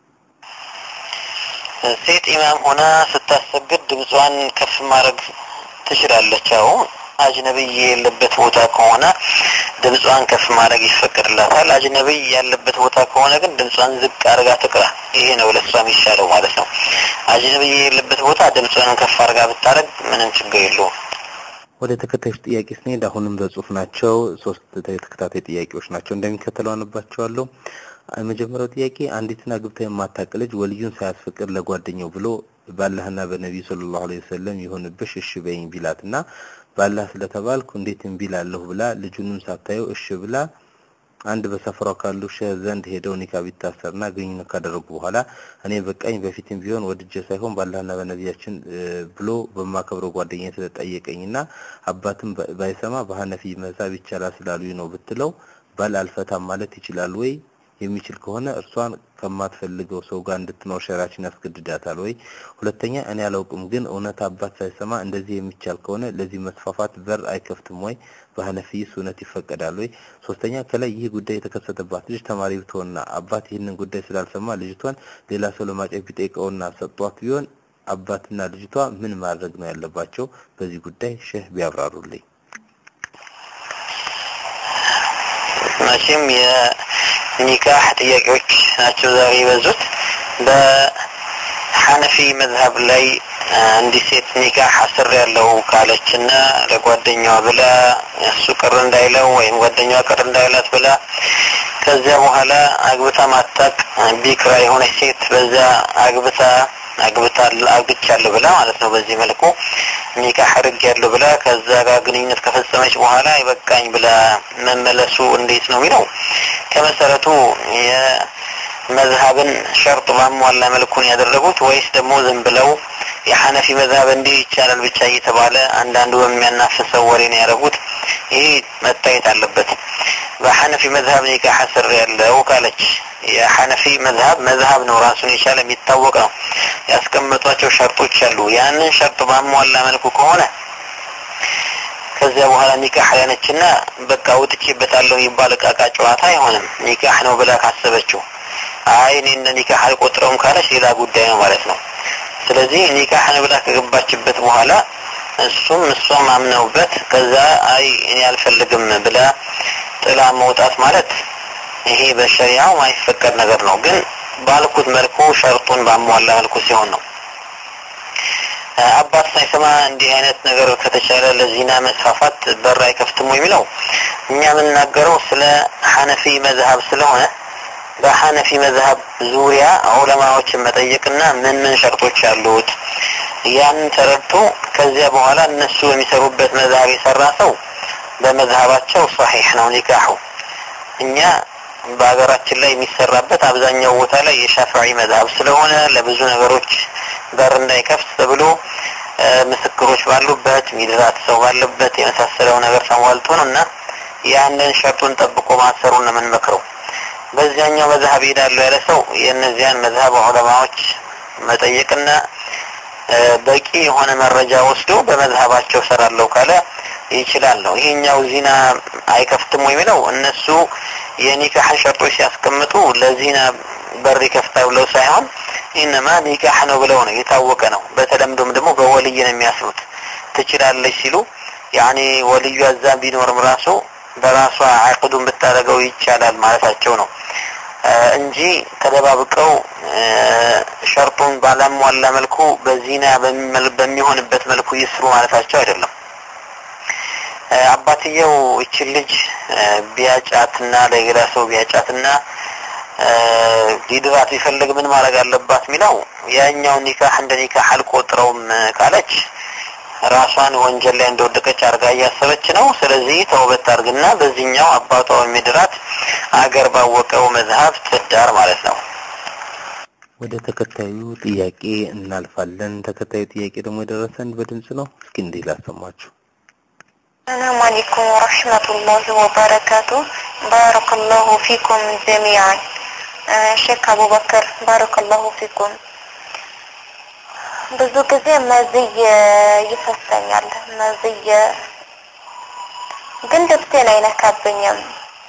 Speaker 11: ሴት ኢማም ሆና ስታሰግድ ድምጿን ከፍ ማድረግ ትችላለች። አዎ አጅነብይ የሌለበት ቦታ ከሆነ ድምጿን ከፍ ማድረግ ይፈቀድላታል። አጅነብይ ያለበት ቦታ ከሆነ ግን ድምጿን ዝቅ አድርጋ ትቅራ። ይሄ ነው ለሷ የሚሻለው ማለት ነው። አጅነብይ የሌለበት ቦታ ድምጿን ከፍ አድርጋ ብታደርግ ምንም ችግር የለውም።
Speaker 4: ወደ ተከታዮች ጥያቄ ስንሄድ አሁንም በጽሁፍ ናቸው። ሶስት ተከታታይ ጥያቄዎች ናቸው። እንደሚከተለው አነባቸዋለሁ። የመጀመሪያው ጥያቄ አንዲትን አግብታ የማታውቅ ልጅ ወልዩን ሳያስፈቅድ ለጓደኛው ብሎ በአላህና በነቢዩ ሰለላሁ ዐለይሂ ወሰለም ይሁንብሽ እሺ በይኝ ቢላትና በአላህ ስለተባልኩ እንዴት እምቢ እላለሁ ብላ ልጁንም ሳታየው እሺ ብላ አንድ በሰፈሯ ካሉ ሸህ ዘንድ ሄደው ኒካ ቢታሰርና ግንኙነት ካደረጉ በኋላ እኔ በቃኝ በፊትም ቢሆን ወድጄ ሳይሆን በአላህና በነቢያችን ብሎ በማከብረው ጓደኛ ስለጠየቀኝና አባትም ባይሰማ በሀነፊ መሳብ ይቻላል ስላሉኝ ነው ብትለው ባል አልፈታም ማለት ይችላል ወይ? የሚችል ከሆነ እርሷን ከማትፈልገው ሰው ጋር እንድትኖር ሸራችን ያስገድዳታል ወይ? ሁለተኛ እኔ አላውቅም፣ ግን እውነት አባት ሳይሰማ እንደዚህ የሚቻል ከሆነ ለዚህ መስፋፋት በር አይከፍትም ወይ? በሀነፊይስ እውነት ይፈቀዳል ወይ? ሶስተኛ ከላይ ይህ ጉዳይ የተከሰተባት ልጅ ተማሪ ብትሆንና አባት ይህንን ጉዳይ ስላልሰማ ልጅቷን ሌላ ሰው ለማጨት ቢጠይቀውና ሰጧት ቢሆን አባትና ልጅቷ ምን ማድረግ ነው ያለባቸው? በዚህ ጉዳይ ሼህ ቢያብራሩልኝ።
Speaker 11: መቼም የኒካህ ጥያቄዎች ናቸው ዛሬ የበዙት። በሐነፊ መዝሀብ ላይ አንዲት ሴት ኒካህ አስር ያለው ካለች እና ለጓደኛዋ ብላ እሱ ቅር እንዳይለው ወይም ጓደኛዋ ቅር እንዳይላት ብላ ከዚያ በኋላ አግብታ ማታቅ ቢክራ የሆነች ሴት በዛ አግብታ አግብታ አግብቻለሁ ብላ ማለት ነው። በዚህ መልኩ ኒካህ አድርግ ያለው ብላ ከዛ ጋር ግንኙነት ከፈጸመች በኋላ ይበቃኝ ብላ መመለሱ እንዴት ነው የሚለው ከመሰረቱ የመዝሀብን ሸርጥ ባሟላ መልኩን ያደረጉት ወይስ ደግሞ ዝም ብለው የሐነፊ መዝሀብ እንዲህ ይቻላል ብቻ እየተባለ አንዳንዱ በሚያናፍሰው ወሬ ነው ያደረጉት። ይህ መታየት አለበት። በሐነፊ መዝሀብ ኒካህ አስር ያለው ካለች የሐነፊ መዝሀብ መዝሀብ ነው፣ ራሱን የቻለ የሚታወቅ ነው። ያስቀመጧቸው ሸርጦች አሉ። ያንን ሸርጥ ባሟላ መልኩ ከሆነ ከዚያ በኋላ ኒካህ ያነችና በቃ ውጥቼበታለሁ የሚባል እቃቃ ጨዋታ አይሆንም። ኒካህ ነው ብላ ካሰበችው አይ እኔ እንደ ኒካህ አልቆጥረውም ካለች ሌላ ጉዳይ ነው ማለት ነው። ስለዚህ ኒካህ ነው ብላ ከገባችበት በኋላ እሱም እሷም አምነውበት ከዛ አይ እኔ አልፈልግም ብላ ጥላ መውጣት ማለት ይሄ በሸሪዓው ማይፈቀድ ነገር ነው። ግን ባልኩት መልኩ ሸርጡን ባሟላ መልኩ ሲሆን ነው። አባት ሳይሰማ እንዲህ አይነት ነገር ከተቻለ ለዚና መስፋፋት በር አይከፍትም የሚለው እኛ የምንናገረው ስለ ሐነፊ መዝሀብ ስለሆነ በሐነፊ መዝሀብ ዙሪያ ዑለማዎችን መጠየቅና ምን ምን ሸርጦች አሉት ያንን ተረድቶ ከዚያ በኋላ እነሱ የሚሰሩበት መዝሀብ የሰራ ሰው በመዝሀባቸው ሰሒሕ ነው ኒካሑ እኛ በሀገራችን ላይ የሚሰራበት አብዛኛው ቦታ ላይ የሻፍዒ መዝሀብ ስለሆነ ለብዙ ነገሮች በር እንዳይከፍት ተብሎ ምስክሮች ባሉበት ሚድራት ሰው ባለበት የመሳሰለው ነገር ተሟልቶ ነው እና ያንን ሸርጡን ጠብቆ ማሰሩን ነው የምንመክረው። በዚያኛው መዝሀብ ሄዳለሁ ያለ ሰው የእነዚያን መዝሀብ ዑለማዎች መጠየቅና በቂ የሆነ መረጃ ወስዶ በመዝሀባቸው ሰራለሁ ካለ ይችላል ነው። ይሄኛው ዚና አይከፍትም ወይ የሚለው እነሱ የኒካህ ሸርጦች ሲያስቀምጡ ለዚና በር ይከፍታል ብለው ሳይሆን ኢነማ ኒካህ ነው ብለው ነው የታወቀ ነው። በተለምዶም ደግሞ በወልይ ነው የሚያስሩት። ትችላለች ሲሉ ያኔ ወልዩ አዛም ቢኖርም ራሱ በራሷ አቅዱን ብታደርገው ይቻላል ማለታቸው ነው እንጂ ተደባብቀው ሸርጡን ባላሟላ መልኩ በዚና በሚሆንበት መልኩ ይስሩ ማለታቸው አይደለም። አባትየው እችን ልጅ ቢያጫትና ለሌላ ሰው ቢያጫትና ሊድራት ቢፈልግ ምን ማድረግ አለባት የሚለው ያኛው ኒካህ እንደ ኒካህ አልቆጥረውም ካለች ራሷን ወንጀል ላይ እንደወደቀች አድርጋ እያሰበች ነው። ስለዚህ ተውበት አድርግና በዚህኛው አባቷ የሚድራት አገር ባወቀው መዝሀብ ትዳር ማለት ነው።
Speaker 4: ወደ ተከታዩ ጥያቄ እናልፋለን። ተከታዩ ጥያቄ ደግሞ የደረሰን በድምጽ ነው። እስኪ እንዲህ ላሰማችሁ።
Speaker 12: السلام عليكم ورحمة الله وبركاته بارك الله فيكم جميعا آه، ሼክ አቡበከር ባረከ ላሁ ፊኩም ብዙ ጊዜ መዝይ ይፈሰኛል መዝይ ግን ልብሴን አይነካብኝም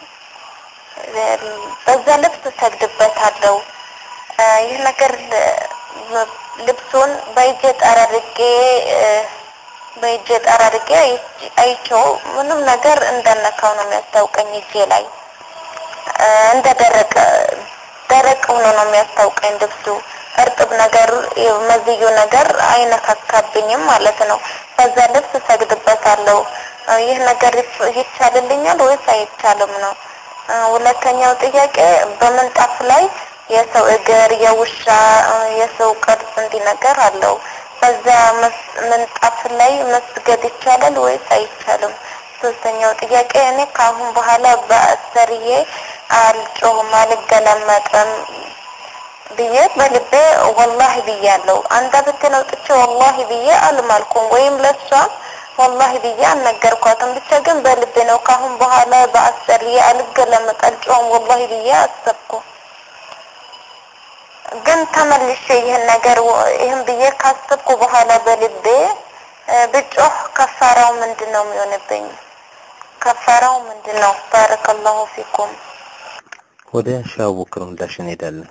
Speaker 12: በዛ ልብስ እሰግድበታለሁ አ፣ ይህ ነገር ል- ልብሱን በእጄ ጠራርጌ እ፣ በእጄ ጠራርጌ አይ- አይቼው ምንም ነገር እንደነካው ነው የሚያስታውቀኝ እጄ ላይ እ፣ እንደ ደረቀ ደረቅ ሆኖ ነው የሚያስታውቀኝ ልብሱ እርጥብ ነገር መዝዩ ነገር አይነካካብኝም ማለት ነው። በዛ ልብስ እሰግድበታለሁ። እ፣ ይህ ነገር ይፍ- ይቻልልኛል ወይስ አይቻልም ነው። እ፣ ሁለተኛው ጥያቄ በምንጣፍ ላይ የሰው እግር፣ የውሻ እ፣ የሰው ቅርጽ እንዲህ ነገር አለው። በዛ መስ- ምንጣፍ ላይ መስገድ ይቻላል ወይስ አይቻልም? ሶስተኛው ጥያቄ እኔ ከአሁን በኋላ በአሰርዬ አልጮህም፣ አልገለመጥም ብዬ በልቤ ወላሂ ብያለሁ። አንደበቴን አውጥቼ ወላሂ ብዬ አልማልኩም ወይም ለሷ ወላሂ ብዬ አልነገርኳትም። ብቻ ግን በልቤ ነው ከአሁን በኋላ በአሰርዬ አልገለመጥ፣ አልጮህም ወላሂ ብዬ አሰብኩ። ግን ተመልሼ ይህን ነገር ወ- ይህን ብዬ ካሰብኩ በኋላ በልቤ እ፣ ብጮህ ከፋራው ምንድን ነው የሚሆንብኝ? ከፋራው ምንድን ነው? ባረከላሁ ፊኩም።
Speaker 4: ወደ ሻህ አቡበክር ምላሽ እንሄዳለን።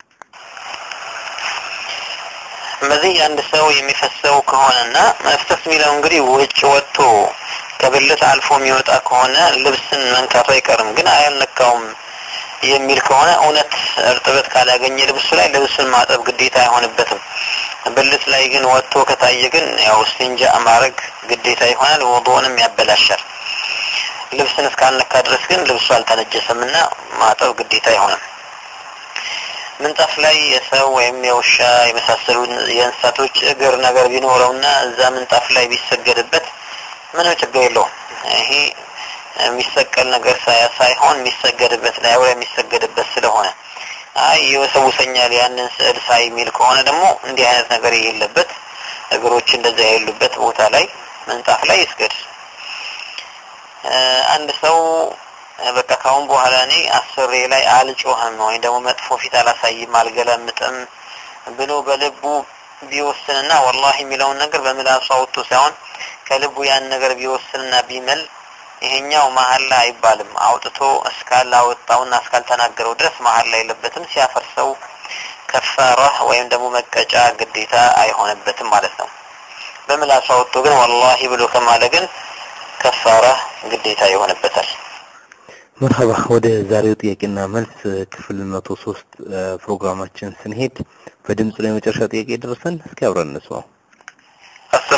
Speaker 11: በዚህ አንድ ሰው የሚፈሰው ከሆነና መፍሰስ የሚለው እንግዲህ ውጭ ወጥቶ ከብልት አልፎ የሚወጣ ከሆነ ልብስን መንካቱ አይቀርም። ግን አያልነካውም የሚል ከሆነ እውነት እርጥበት ካላገኘ ልብሱ ላይ ልብሱን ማጠብ ግዴታ አይሆንበትም። ብልት ላይ ግን ወጥቶ ከታየ ግን ያው እስቲንጃ ማድረግ ግዴታ ይሆናል፣ ውዱእንም ያበላሻል። ልብስን እስካልነካ ድረስ ግን ልብሱ አልተነጀሰም እና ማጠብ ግዴታ አይሆንም። ምንጣፍ ላይ የሰው ወይም የውሻ የመሳሰሉ የእንስሳቶች እግር ነገር ቢኖረውና እዛ ምንጣፍ ላይ ቢሰገድበት ምንም ችግር የለውም። ይሄ የሚሰቀል ነገር ሳያ- ሳይሆን የሚሰገድበት ላይ ላይ የሚሰገድበት ስለሆነ አይ ይወሰውሰኛል ያንን ስዕል ሳይ የሚል ከሆነ ደግሞ እንዲህ አይነት ነገር የሌለበት እግሮች እንደዚያ የሌሉበት ቦታ ላይ ምንጣፍ ላይ ይስገድ። እ፣ አንድ ሰው እ፣ በቃ ካሁን በኋላ እኔ አስሬ ላይ አልጮህም ወይም ደግሞ መጥፎ ፊት አላሳይም አልገለምጥም ብሎ በልቡ ቢወስንና ወላሂ የሚለውን ነገር በምላሱ አውጥቶ ሳይሆን ከልቡ ያን ነገር ቢወስንና ቢምል ይሄኛው መሀላ አይባልም። አውጥቶ እስካላወጣውና እስካልተናገረው ድረስ መሀላ የለበትም። ሲያፈርሰው ከፋራ ወይም ደግሞ መቀጫ ግዴታ አይሆንበትም ማለት ነው። በምላሱ አውጥቶ ግን ወላሂ ብሎ ከማለ ግን ከፋራ ግዴታ ይሆንበታል።
Speaker 4: መርሀባ ወደ ዛሬው ጥያቄና መልስ ክፍል መቶ ሶስት ፕሮግራማችን ስንሄድ በድምፅ ላይ የመጨረሻ ጥያቄ ደርሰን እስኪ አብረን እንስማው።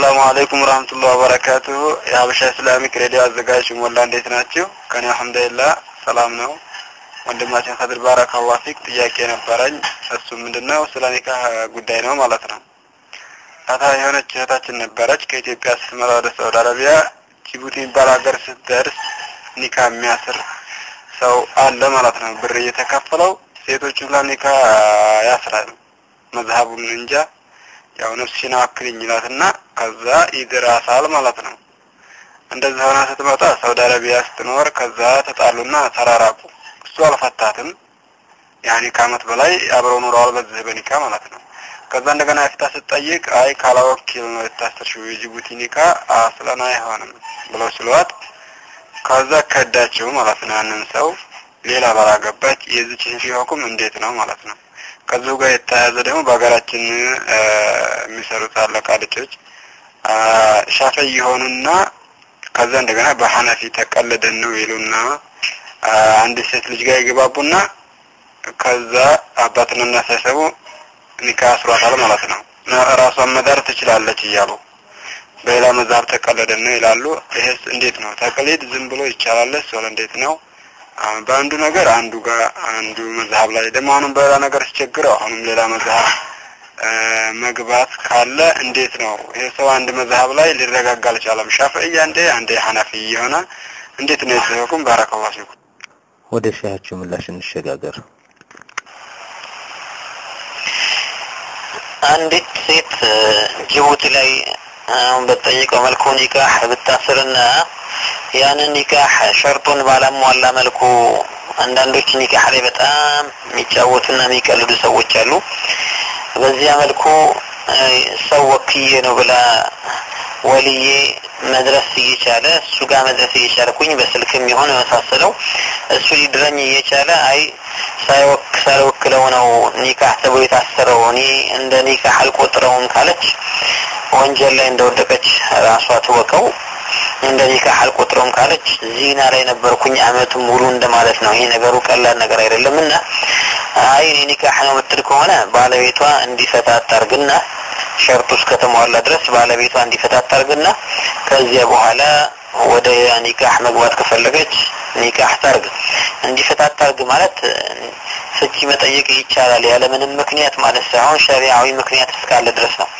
Speaker 13: አሰላሙ አለይኩም ወራህመቱላሂ ወበረካቱሁ። የሀበሻ ኢስላሚክ ሬዲዮ አዘጋጅ ሞላ እንዴት ናችሁ? ከኔ አልሐምዱሊላህ ሰላም ነው። ወንድማችን ከድር ባረካላሁ ፊክ ጥያቄ ነበረኝ። እሱ ምንድነው ስለ ኒካህ ጉዳይ ነው ማለት ነው። ታታ የሆነች እህታችን ነበረች ከኢትዮጵያ ስትመጣ ወደ ሳውዲ አረቢያ ጅቡቲ የሚባል ሀገር ስትደርስ ኒካህ የሚያስር ሰው አለ ማለት ነው። ብር እየተከፈለው ሴቶቹ ላይ ኒካህ ያስራል። መዝሀቡን እንጃ ያው ነፍስሽን አክልኝ ይላትና ከዛ ይድራሳል ማለት ነው። እንደዚህ ሆና ስትመጣ ሳውዲ አረቢያ ስትኖር ከዛ ተጣሉና ተራራቁ። እሱ አልፈታትም። ያኔ ከአመት በላይ አብረው ኖረዋል በዚህ በኒካ ማለት ነው። ከዛ እንደገና ፍታ ስትጠይቅ አይ ካላወኪል ነው የታሰርሽው የጅቡቲ ኒካ አስለን አይሆንም ብለው ስሏት ከዛ ከዳቸው ማለት ነው። ያንን ሰው ሌላ ባላገባች የዚች ሁኩም እንዴት ነው ማለት ነው። ከዚሁ ጋር የተያያዘ ደግሞ በሀገራችን የሚሰሩት አለቃ ልጆች ሻፈይ የሆኑና ከዛ እንደገና በሐነፊ ተቀለደን ነው ይሉና አንድ ሴት ልጅ ጋር ይገባቡና ከዛ አባትና እናት ሳይሰሙ ኒካ አስሯታል ማለት ነው። ራሷን መዳር ትችላለች እያሉ በሌላ መዛብ ተቀለደን ነው ይላሉ። ይሄስ እንዴት ነው? ተቅሊድ ዝም ብሎ ይቻላል? ሶል እንዴት ነው? በአንዱ ነገር አንዱ ጋር አንዱ መዝሀብ ላይ ደግሞ አሁንም በሌላ ነገር ሲቸግረው አሁንም ሌላ መዝሀብ መግባት ካለ እንዴት ነው? ይሄ ሰው አንድ መዝሀብ ላይ ሊረጋጋ አልቻለም። ሻፍዕያ አንዴ አንዴ ሐነፊ የሆነ እንዴት ነው የተዘኩም? ባረከላሁ ፊኩም።
Speaker 4: ወደ ሻያችሁ ምላሽ እንሸጋገር።
Speaker 11: አንዲት ሴት ጅቡቲ ላይ አሁን በተጠየቀው መልኩ ኒካህ ብታስርና ያንን ኒካህ ሸርጡን ባላሟላ መልኩ አንዳንዶች ኒካህ ላይ በጣም የሚጫወቱና የሚቀልዱ ሰዎች አሉ። በዚያ መልኩ ሰው ወክዬ ነው ብላ ወልዬ መድረስ እየቻለ እሱ ጋር መድረስ እየቻልኩኝ በስልክም ይሆን የመሳሰለው እሱ ሊድረኝ እየቻለ አይ ሳይወክ ሳይወክለው ነው ኒካህ ተብሎ የታሰረው እኔ እንደ ኒካህ አልቆጥረውም ካለች ወንጀል ላይ እንደወደቀች ራሷ ትወቀው። እንደ ኒካህ አልቆጥረውም ካለች ዚና ላይ ነበርኩኝ አመቱን ሙሉ እንደማለት ነው። ይሄ ነገሩ ቀላል ነገር አይደለም እና አይ እኔ ኒካህ ነው የምትል ከሆነ ባለቤቷ እንዲፈታት ታርግና ሸርጡ እስከተሟላ ድረስ ባለቤቷ እንዲፈታት ታርግና ከዚያ በኋላ ወደ ኒካህ መግባት ከፈለገች ኒካህ ታርግ። እንዲፈታት ታርግ ማለት ፍቺ መጠየቅ ይቻላል ያለምንም ምክንያት ማለት ሳይሆን ሸሪዓዊ ምክንያት እስካለ ድረስ ነው።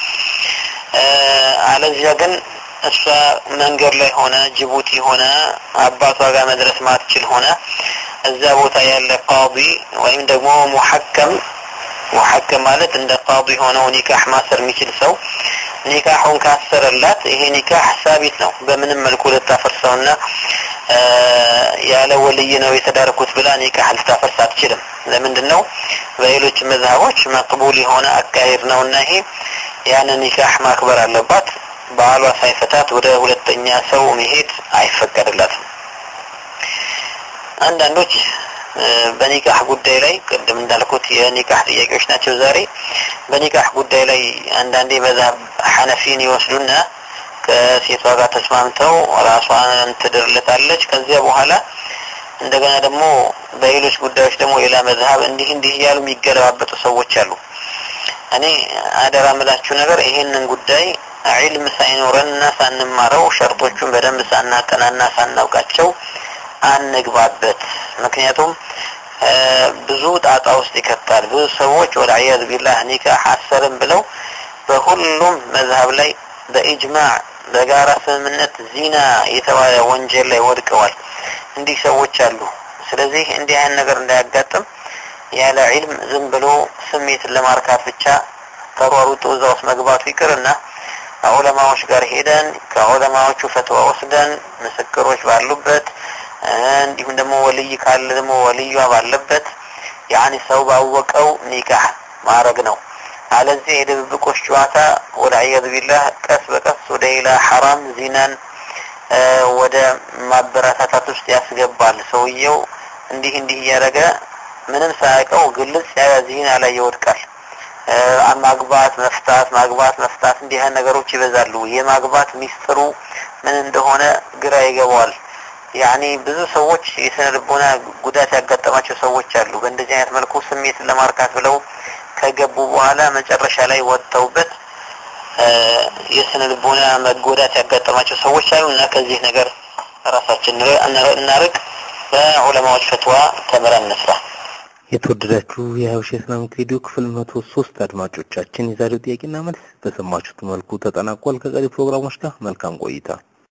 Speaker 11: አለዚያ ግን እሷ መንገድ ላይ ሆነ ጅቡቲ ሆነ አባቷ ጋር መድረስ ማትችል ሆነ እዛ ቦታ ያለ ቃዲ ወይም ደግሞ ሙሐከም ሙሐከም ማለት እንደ ቃዲ ሆነው ኒካህ ማሰር የሚችል ሰው ኒካሁን ካሰረላት ይሄ ኒካህ ሳቢት ነው። በምንም መልኩ ልታፈርሰውና ያለ ወልይ ነው የተዳርኩት ብላ ኒካህ ልታፈርስ አትችልም። ለምንድን ነው? በሌሎች መዝሀቦች መቅቡል የሆነ አካሄድ ነውና ይሄ ያንን ኒካህ ማክበር አለባት። ባሏ ሳይፈታት ወደ ሁለተኛ ሰው መሄድ አይፈቀድላትም። አንዳንዶች በኒካህ ጉዳይ ላይ ቅድም እንዳልኩት የኒካህ ጥያቄዎች ናቸው ዛሬ። በኒካህ ጉዳይ ላይ አንዳንዴ መዝሀብ ሐነፊን ይወስዱና ከሴቷ ጋር ተስማምተው ራሷን ትድርለታለች። ከዚያ በኋላ እንደገና ደግሞ በሌሎች ጉዳዮች ደግሞ ሌላ መዝሀብ እንዲህ እንዲህ እያሉ የሚገለባበጡ ሰዎች አሉ። እኔ አደራ ምላችሁ ነገር ይሄንን ጉዳይ ዒልም ሳይኖረንና ሳንማረው ሸርጦቹን በደንብ ሳናጠናና ሳናውቃቸው አንግባበት። ምክንያቱም ብዙ ጣጣ ውስጥ ይከታል። ብዙ ሰዎች ወደ አያዝ ቢላህ ኒካህ አሰርም ብለው በሁሉም መዝሀብ ላይ በኢጅማዕ በጋራ ስምምነት ዚና የተባለ ወንጀል ላይ ወድቀዋል። እንዲህ ሰዎች አሉ። ስለዚህ እንዲህ አይነት ነገር እንዳያጋጥም ያለ ዒልም ዝም ብሎ ስሜትን ለማርካት ብቻ ተሯሩጦ እዛ ውስጥ መግባቱ ይቅርና ዑለማዎች ጋር ሄደን ከዑለማዎቹ ፈትዋ ወስደን ምስክሮች ባሉበት እንዲሁም ደግሞ ወልይ ካለ ደግሞ ወልዩዋ ባለበት ያኒ ሰው ባወቀው ኒካህ ማድረግ ነው። አለዚህ የድብብቆች ጨዋታ ወደ አያዝ ቢላህ ቀስ በቀስ ወደ ሌላ ሐራም ዚናን ወደ ማበረታታት ውስጥ ያስገባል። ሰውየው እንዲህ እንዲህ እያደረገ ምንም ሳያውቀው ግልጽ ያለ ዚና ላይ ይወድቃል። ማግባት መፍታት፣ ማግባት መፍታት እንዲህ አይነት ነገሮች ይበዛሉ። የማግባት ሚስጥሩ ምን እንደሆነ ግራ ይገባዋል። ያኒ ብዙ ሰዎች የስነ ልቦና ጉዳት ያጋጠማቸው ሰዎች አሉ። በእንደዚህ አይነት መልኩ ስሜትን ለማርካት ብለው ከገቡ በኋላ መጨረሻ ላይ ወጥተውበት እ፣ የስነ ልቦና መጎዳት ያጋጠማቸው ሰዎች አሉ እና ከዚህ ነገር ራሳችን እንረ- እናርቅ። በዑለማዎች ፈትዋ ተምረን እንስራ።
Speaker 4: የተወደዳችሁ የሀበሻ ኢስላሚክ ሬዲዮ ክፍል መቶ ሶስት አድማጮቻችን የዛሬው ጥያቄና መልስ በሰማችሁት መልኩ ተጠናቋል። ከቀሪ ፕሮግራሞች ጋር መልካም ቆይታ።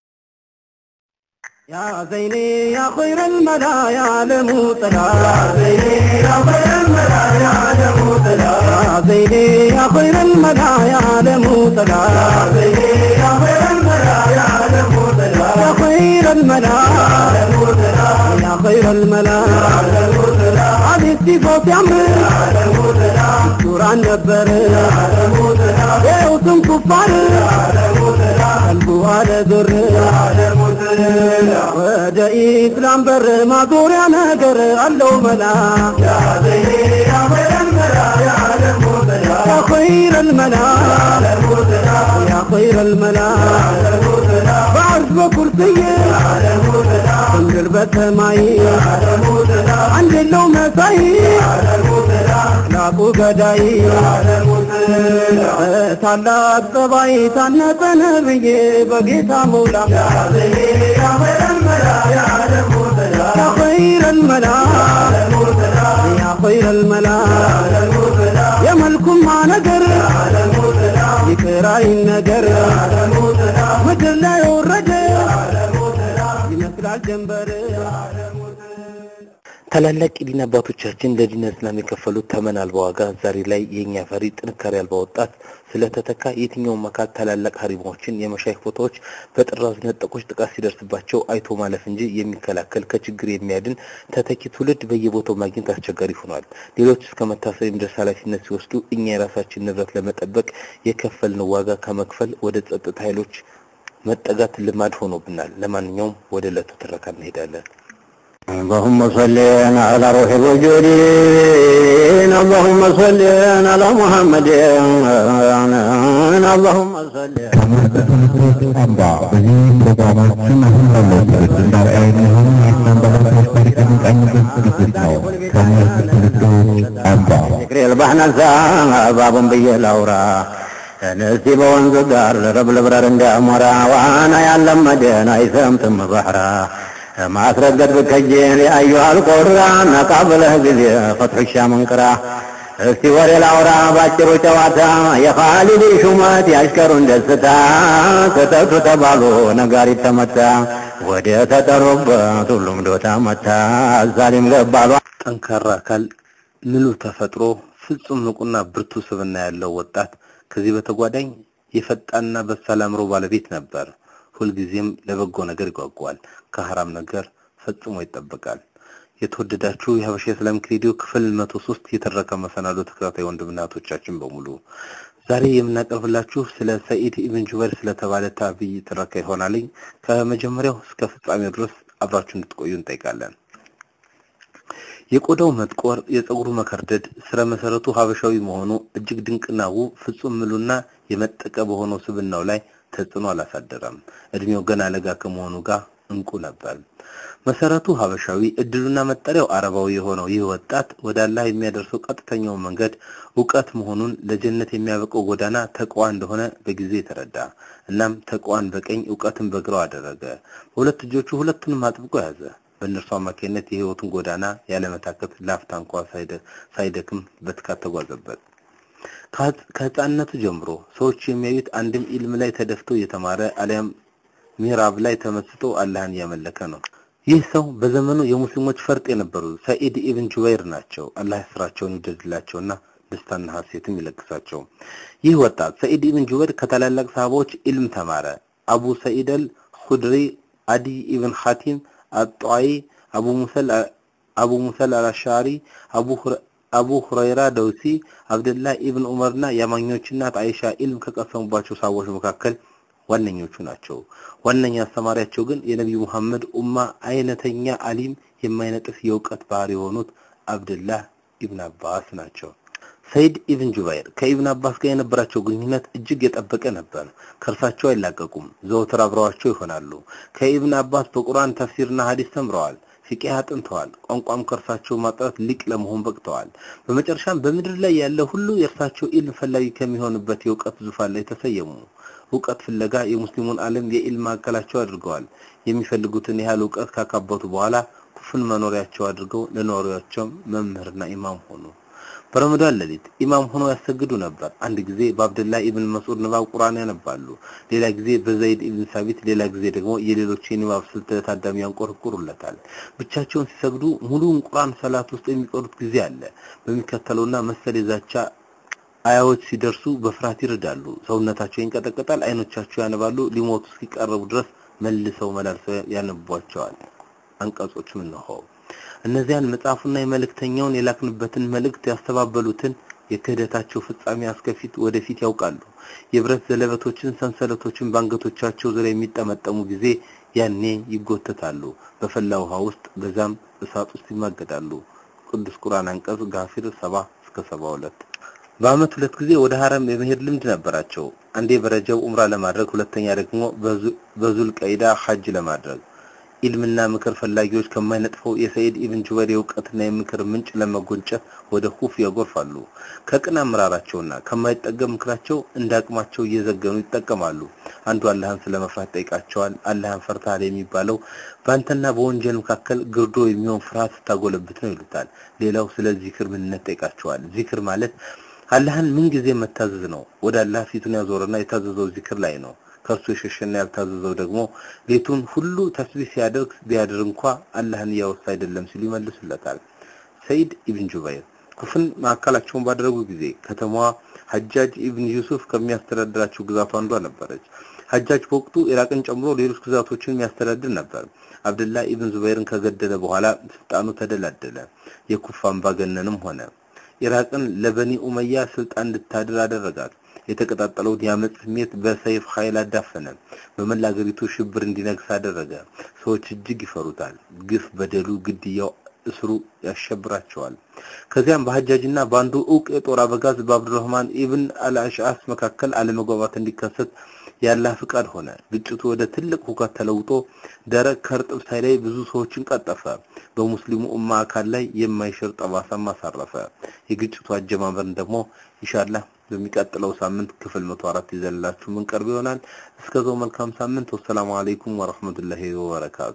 Speaker 2: يا زيني يا خير الملا يا عالم طلا يا زيني يا خير الملا يا عالم طلا يا زيني يا خير الملا يا عالم طلا يا زيني يا خير الملا يا عالم طلا يا خير الملا يا خير الملا هذه الصفات يا عمري دور عن نبر يا وسم كفار قلبه على ذر ወደ ኢስላም በር ማዞሪያ ነገር አለው መላ ያ ኸይረ ልመላ ያ ኸይረ ልመላ በዐርሽ በኩርስይ በምድር በሰማይ አንድ የለው መሳይ ላቁ ገዳይ በታላቅ ጸባይ ታነጸ ነብዬ በጌታ መውላ يا خير الملا يا خير الملا يا ملكم ما نقر يكراي النقر مدر لا يورد يمثل الجنبر
Speaker 4: ታላላቅ የዲን አባቶቻችን ለዲን እስላም የከፈሉት ተመን አልባ ዋጋ ዛሬ ላይ የእኛ ፈሪ ጥንካሬ አልባ ወጣት ስለተተካ የትኛውም አካል ታላላቅ ሀሪማዎችን የመሻይክ ቦታዎች በጥራዝ ነጠቆች ጥቃት ሲደርስባቸው አይቶ ማለፍ እንጂ የሚከላከል ከችግር የሚያድን ተተኪ ትውልድ በየቦታው ማግኘት አስቸጋሪ ሆኗል። ሌሎች እስከ መታሰር የሚደርስ ኃላፊነት ሲወስዱ እኛ የራሳችን ንብረት ለመጠበቅ የከፈልነው ዋጋ ከመክፈል ወደ ጸጥታ ኃይሎች መጠጋት ልማድ ሆኖብናል። ለማንኛውም ወደ ዕለቱ ትረካ እንሄዳለን።
Speaker 14: اللهم صل على روح الوجود اللهم صل على محمد اللهم صل
Speaker 6: አምባ በዚህ ፕሮግራማችን አሁን ባለው ትውልድ እንዳርአያ የሚሆኑ የኢስላም ባለሙያዎች ታሪክ የሚቃኙበት ዝግጅት ነው። ከእነዚህ ትውልዶች አምባ
Speaker 14: ذكر البحنة باب بي الأورا ነስቲ በወንዝ ዳር ረብልብረር እንዲያሞራ ዋና ያለመደን አይሰምጥም ባህራ ማስረገጥ ብከጅን ያዩሃል ቆራ ነቃ ብለህ ጊዜ ፈትሑ ሻምንቅራ እስቲ ወሬ ላውራ ባጭሩ ጨዋታ የኻሊድ ሹመት ያሽከሩን ደስታ ተጠቱ ተባሉ ነጋሪት ተመታ ወደ ተጠሩበት ሁሉም ዶታ መታ ዛሊም ገባሉ
Speaker 4: ጠንካራ አካል፣ ምሉ ተፈጥሮ፣ ፍጹም ንቁና ብርቱ ስብዕና ያለው ወጣት ከዚህ በተጓዳኝ የፈጣንና በሳል አእምሮ ባለቤት ነበር። ሁልጊዜም ለበጎ ነገር ይጓጓል፣ ከሐራም ነገር ፈጽሞ ይጠበቃል። የተወደዳችሁ የሀበሻ ኢስላሚክ ሬዲዮ ክፍል መቶ ሶስት የተረከ መሰናዶ ተከታታይ ወንድምና እህቶቻችን በሙሉ ዛሬ የምናቀርብላችሁ ስለ ሰኢድ ኢብን ጁበይር ስለተባለ ታቢይ ትረካ ይሆናልኝ። ከመጀመሪያው እስከ ፍጻሜው ድረስ አብራችሁ እንድትቆዩ እንጠይቃለን። የቆዳው መጥቆር፣ የፀጉሩ መከርደድ ስረ መሰረቱ ሀበሻዊ መሆኑ እጅግ ድንቅና ውብ ፍጹም ምሉና የመጠቀ በሆነው ስብናው ላይ ተጽዕኖ አላሳደረም። እድሜው ገና ለጋ ከመሆኑ ጋር እንቁ ነበር። መሰረቱ ሀበሻዊ እድሉና መጠሪያው አረባዊ የሆነው ይህ ወጣት ወደ አላህ የሚያደርሰው ቀጥተኛው መንገድ እውቀት መሆኑን ለጀነት የሚያበቀው ጎዳና ተቅዋ እንደሆነ በጊዜ የተረዳ እናም ተቅዋን በቀኝ እውቀትን በግራው አደረገ። በሁለት እጆቹ ሁለቱንም አጥብቆ ያዘ። በእነርሱ አማካኝነት የህይወቱን ጎዳና ያለመታከት ላፍታ እንኳ ሳይደክም በትካት ተጓዘበት። ከህፃንነቱ ጀምሮ ሰዎች የሚያዩት አንድም ኢልም ላይ ተደፍቶ እየተማረ አሊያም ሚራብ ላይ ተመስጦ አላህን እያመለከ ነው። ይህ ሰው በዘመኑ የሙስሊሞች ፈርጥ የነበሩ ሰኢድ ኢብን ጁበይር ናቸው። አላህ ስራቸውን ይውደድላቸውና ደስታና ሀሴትም ይለግሳቸው። ይህ ወጣት ሰኢድ ኢብን ጁበይር ከታላላቅ ሰሃባዎች ኢልም ተማረ። አቡ ሰኢድ አል ኹድሪ፣ አዲ ኢብን ሐቲም አጧይ፣ አቡ ሙሰል አቡ ሙሰል አልአሻሪ፣ አቡ አቡ ሁረይራ ደውሲ፣ አብደላህ ኢብን ዑመርና የአማኞች እናት አይሻ ኢልም ከቀሰሙባቸው ሰሃቦች መካከል ዋነኞቹ ናቸው። ዋነኛ አስተማሪያቸው ግን የነቢዩ መሐመድ ኡማ አይነተኛ አሊም የማይነጥፍ የእውቀት ባህር የሆኑት አብድላህ ኢብን አባስ ናቸው። ሰይድ ኢብን ጁባይር ከኢብን አባስ ጋር የነበራቸው ግንኙነት እጅግ የጠበቀ ነበር። ከእርሳቸው አይላቀቁም፣ ዘወትር አብረዋቸው ይሆናሉ። ከኢብን አባስ በቁርአን ተፍሲርና ሐዲስ ተምረዋል። ፊቅህ አጥንተዋል። ቋንቋም ከእርሳቸው ማጥራት ሊቅ ለመሆን በቅተዋል። በመጨረሻም በምድር ላይ ያለ ሁሉ የእርሳቸው ኢልም ፈላጊ ከሚሆንበት የእውቀት ዙፋን ላይ ተሰየሙ። እውቀት ፍለጋ የሙስሊሙን ዓለም የኢልም ማዕከላቸው አድርገዋል። የሚፈልጉትን ያህል እውቀት ካካበቱ በኋላ ኩፍን መኖሪያቸው አድርገው ለነዋሪዎቻቸው መምህርና ኢማም ሆኑ። በረመዳን ሌሊት ኢማም ሆነው ያሰግዱ ነበር። አንድ ጊዜ በአብደላ ኢብን መስዑድ ንባብ ቁርአን ያነባሉ። ሌላ ጊዜ በዘይድ ኢብን ሳቢት፣ ሌላ ጊዜ ደግሞ የሌሎች የንባብ ስልት ታዳሚ ያንቆረቁሩለታል። ብቻቸውን ሲሰግዱ ሙሉውን ቁርአን ሰላት ውስጥ የሚቀሩት ጊዜ አለ። በሚከተለውና መሰል የዛቻ አያዎች ሲደርሱ በፍርሃት ይርዳሉ። ሰውነታቸው ይንቀጠቀጣል፣ አይኖቻቸው ያነባሉ። ሊሞቱ እስኪቀርቡ ድረስ መልሰው መላልሰው ያነቧቸዋል። አንቀጾችም እነሆ እነዚያን መጽሐፉና የመልእክተኛውን የላክንበትን መልእክት ያስተባበሉትን የክህደታቸው ፍጻሜ አስከፊት ወደፊት ያውቃሉ። የብረት ዘለበቶችን፣ ሰንሰለቶችን በአንገቶቻቸው ዙሪያ የሚጠመጠሙ ጊዜ ያኔ ይጎተታሉ፣ በፈላ ውሃ ውስጥ በዛም እሳት ውስጥ ይማገዳሉ። ቅዱስ ቁርአን አንቀጽ ጋፊር ሰባ እስከ ሰባ ሁለት በአመት ሁለት ጊዜ ወደ ሀረም የመሄድ ልምድ ነበራቸው። አንዴ በረጀብ ኡምራ ለማድረግ፣ ሁለተኛ ደግሞ በዙል ቀይዳ ሐጅ ለማድረግ ኢልምና ምክር ፈላጊዎች ከማይነጥፈው የሰይድ ኢብን ጁበይር የእውቀትና የምክር ምንጭ ለመጎንጨት ወደ ሁፍ ያጎርፋሉ። ከቅን አመራራቸውና ከማይጠገብ ምክራቸው እንደ አቅማቸው እየዘገኑ ይጠቀማሉ። አንዱ አላህን ስለመፍራት ጠይቃቸዋል። አላህን ፈርተሃል የሚባለው በአንተና በወንጀል መካከል ግርዶ የሚሆን ፍርሃት ስታጎለብት ነው ይሉታል። ሌላው ስለ ዚክር ምንነት ጠይቃቸዋል። ዚክር ማለት አላህን ምንጊዜ መታዘዝ ነው። ወደ አላህ ፊቱን ያዞረና የታዘዘው ዚክር ላይ ነው። ከእርሱ የሸሸና ያልታዘዘው ደግሞ ሌቱን ሁሉ ተስቢህ ሲያደርግ ቢያድር እንኳ አላህን እያወሳ አይደለም ሲሉ ይመልሱለታል። ሰይድ ኢብን ጁበይር ኩፍን ማዕከላቸውን ባደረጉ ጊዜ ከተማዋ ሐጃጅ ኢብን ዩሱፍ ከሚያስተዳድራቸው ግዛቱ አንዷ ነበረች። ሐጃጅ በወቅቱ ኢራቅን ጨምሮ ሌሎች ግዛቶችን የሚያስተዳድር ነበር። አብደላ ኢብን ዙበይርን ከገደለ በኋላ ስልጣኑ ተደላደለ። የኩፋ አምባገነንም ሆነ። ኢራቅን ለበኒ ኡመያ ስልጣን እንድታድር አደረጋት። የተቀጣጠለውን የአመፅ ስሜት በሰይፍ ኃይል አዳፈነ። በመላ አገሪቱ ሽብር እንዲነግስ አደረገ። ሰዎች እጅግ ይፈሩታል። ግፍ፣ በደሉ፣ ግድያው፣ እስሩ ያሸብራቸዋል። ከዚያም በሐጃጅና በአንዱ እውቅ የጦር አበጋዝ በአብዱረህማን ኢብን አልአሽዓስ መካከል አለመግባባት እንዲከሰት የአላህ ፍቃድ ሆነ። ግጭቱ ወደ ትልቅ ሁከት ተለውጦ ደረቅ ከእርጥብ ሳይለይ ብዙ ሰዎችን ቀጠፈ። በሙስሊሙ ኡማ አካል ላይ የማይሽር ጠባሳም አሳረፈ። የግጭቱ አጀማመርን ደግሞ ኢንሻአላህ በሚቀጥለው ሳምንት ክፍል 104 ይዘንላችሁ ምን ቀርብ ይሆናል። እስከዛው መልካም ሳምንት። ወሰላሙ አለይኩም ወራህመቱላሂ ወበረካቱ።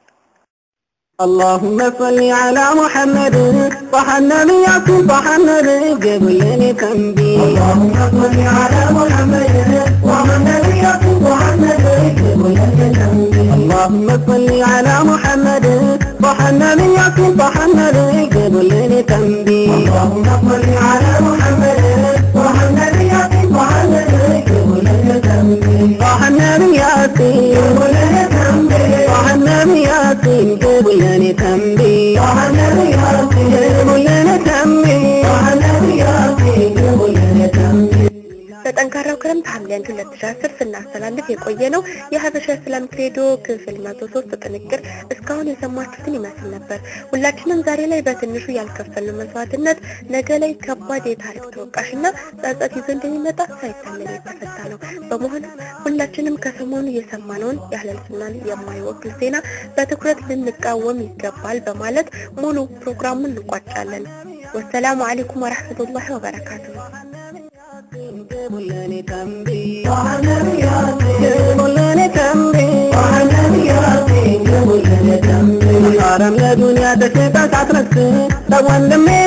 Speaker 5: اللهم صل على محمد صح النبي صح النبي قبل تنبي اللهم صل على محمد صح النبي صح النبي قبل تنبي اللهم صل على محمد صح النبي صح النبي قبل تنبي اللهم صل على محمد صح النبي صح النبي قبل تنبي صح النبي قبل تنبي صح النبي قبل لنا تنبي صح النبي قبل لنا تنبي صح النبي قبل لنا تنبي
Speaker 3: በጠንካራው ክረምት ሐምሌ 1 2010 ስናስተላልፍ የቆየ ነው የሀበሻ ኢስላሚክ ሬዲዮ ክፍል 103 ጥንቅር እስካሁን የሰማችሁትን ይመስል ነበር። ሁላችንም ዛሬ ላይ በትንሹ ያልከፈልነው መስዋዕትነት ነገ ላይ ከባድ የታሪክ ተወቃሽና ጸጸት ይዞ እንደሚመጣ ሳይታመን የተፈታ ነው። በመሆኑ ሁላችንም ከሰሞኑ የሰማነውን የአህለል ሱናን የማይወክል ዜና በትኩረት ልንቃወም ይገባል በማለት ሙሉ ፕሮግራሙን እንቋጫለን። ወሰላሙ አለይኩም ወራህመቱላሂ ወበረካቱሁ።
Speaker 5: قبلني تنبي قبلني تنبي قبلني تنبي حرم لدنيا تشتت عترك لو وندمي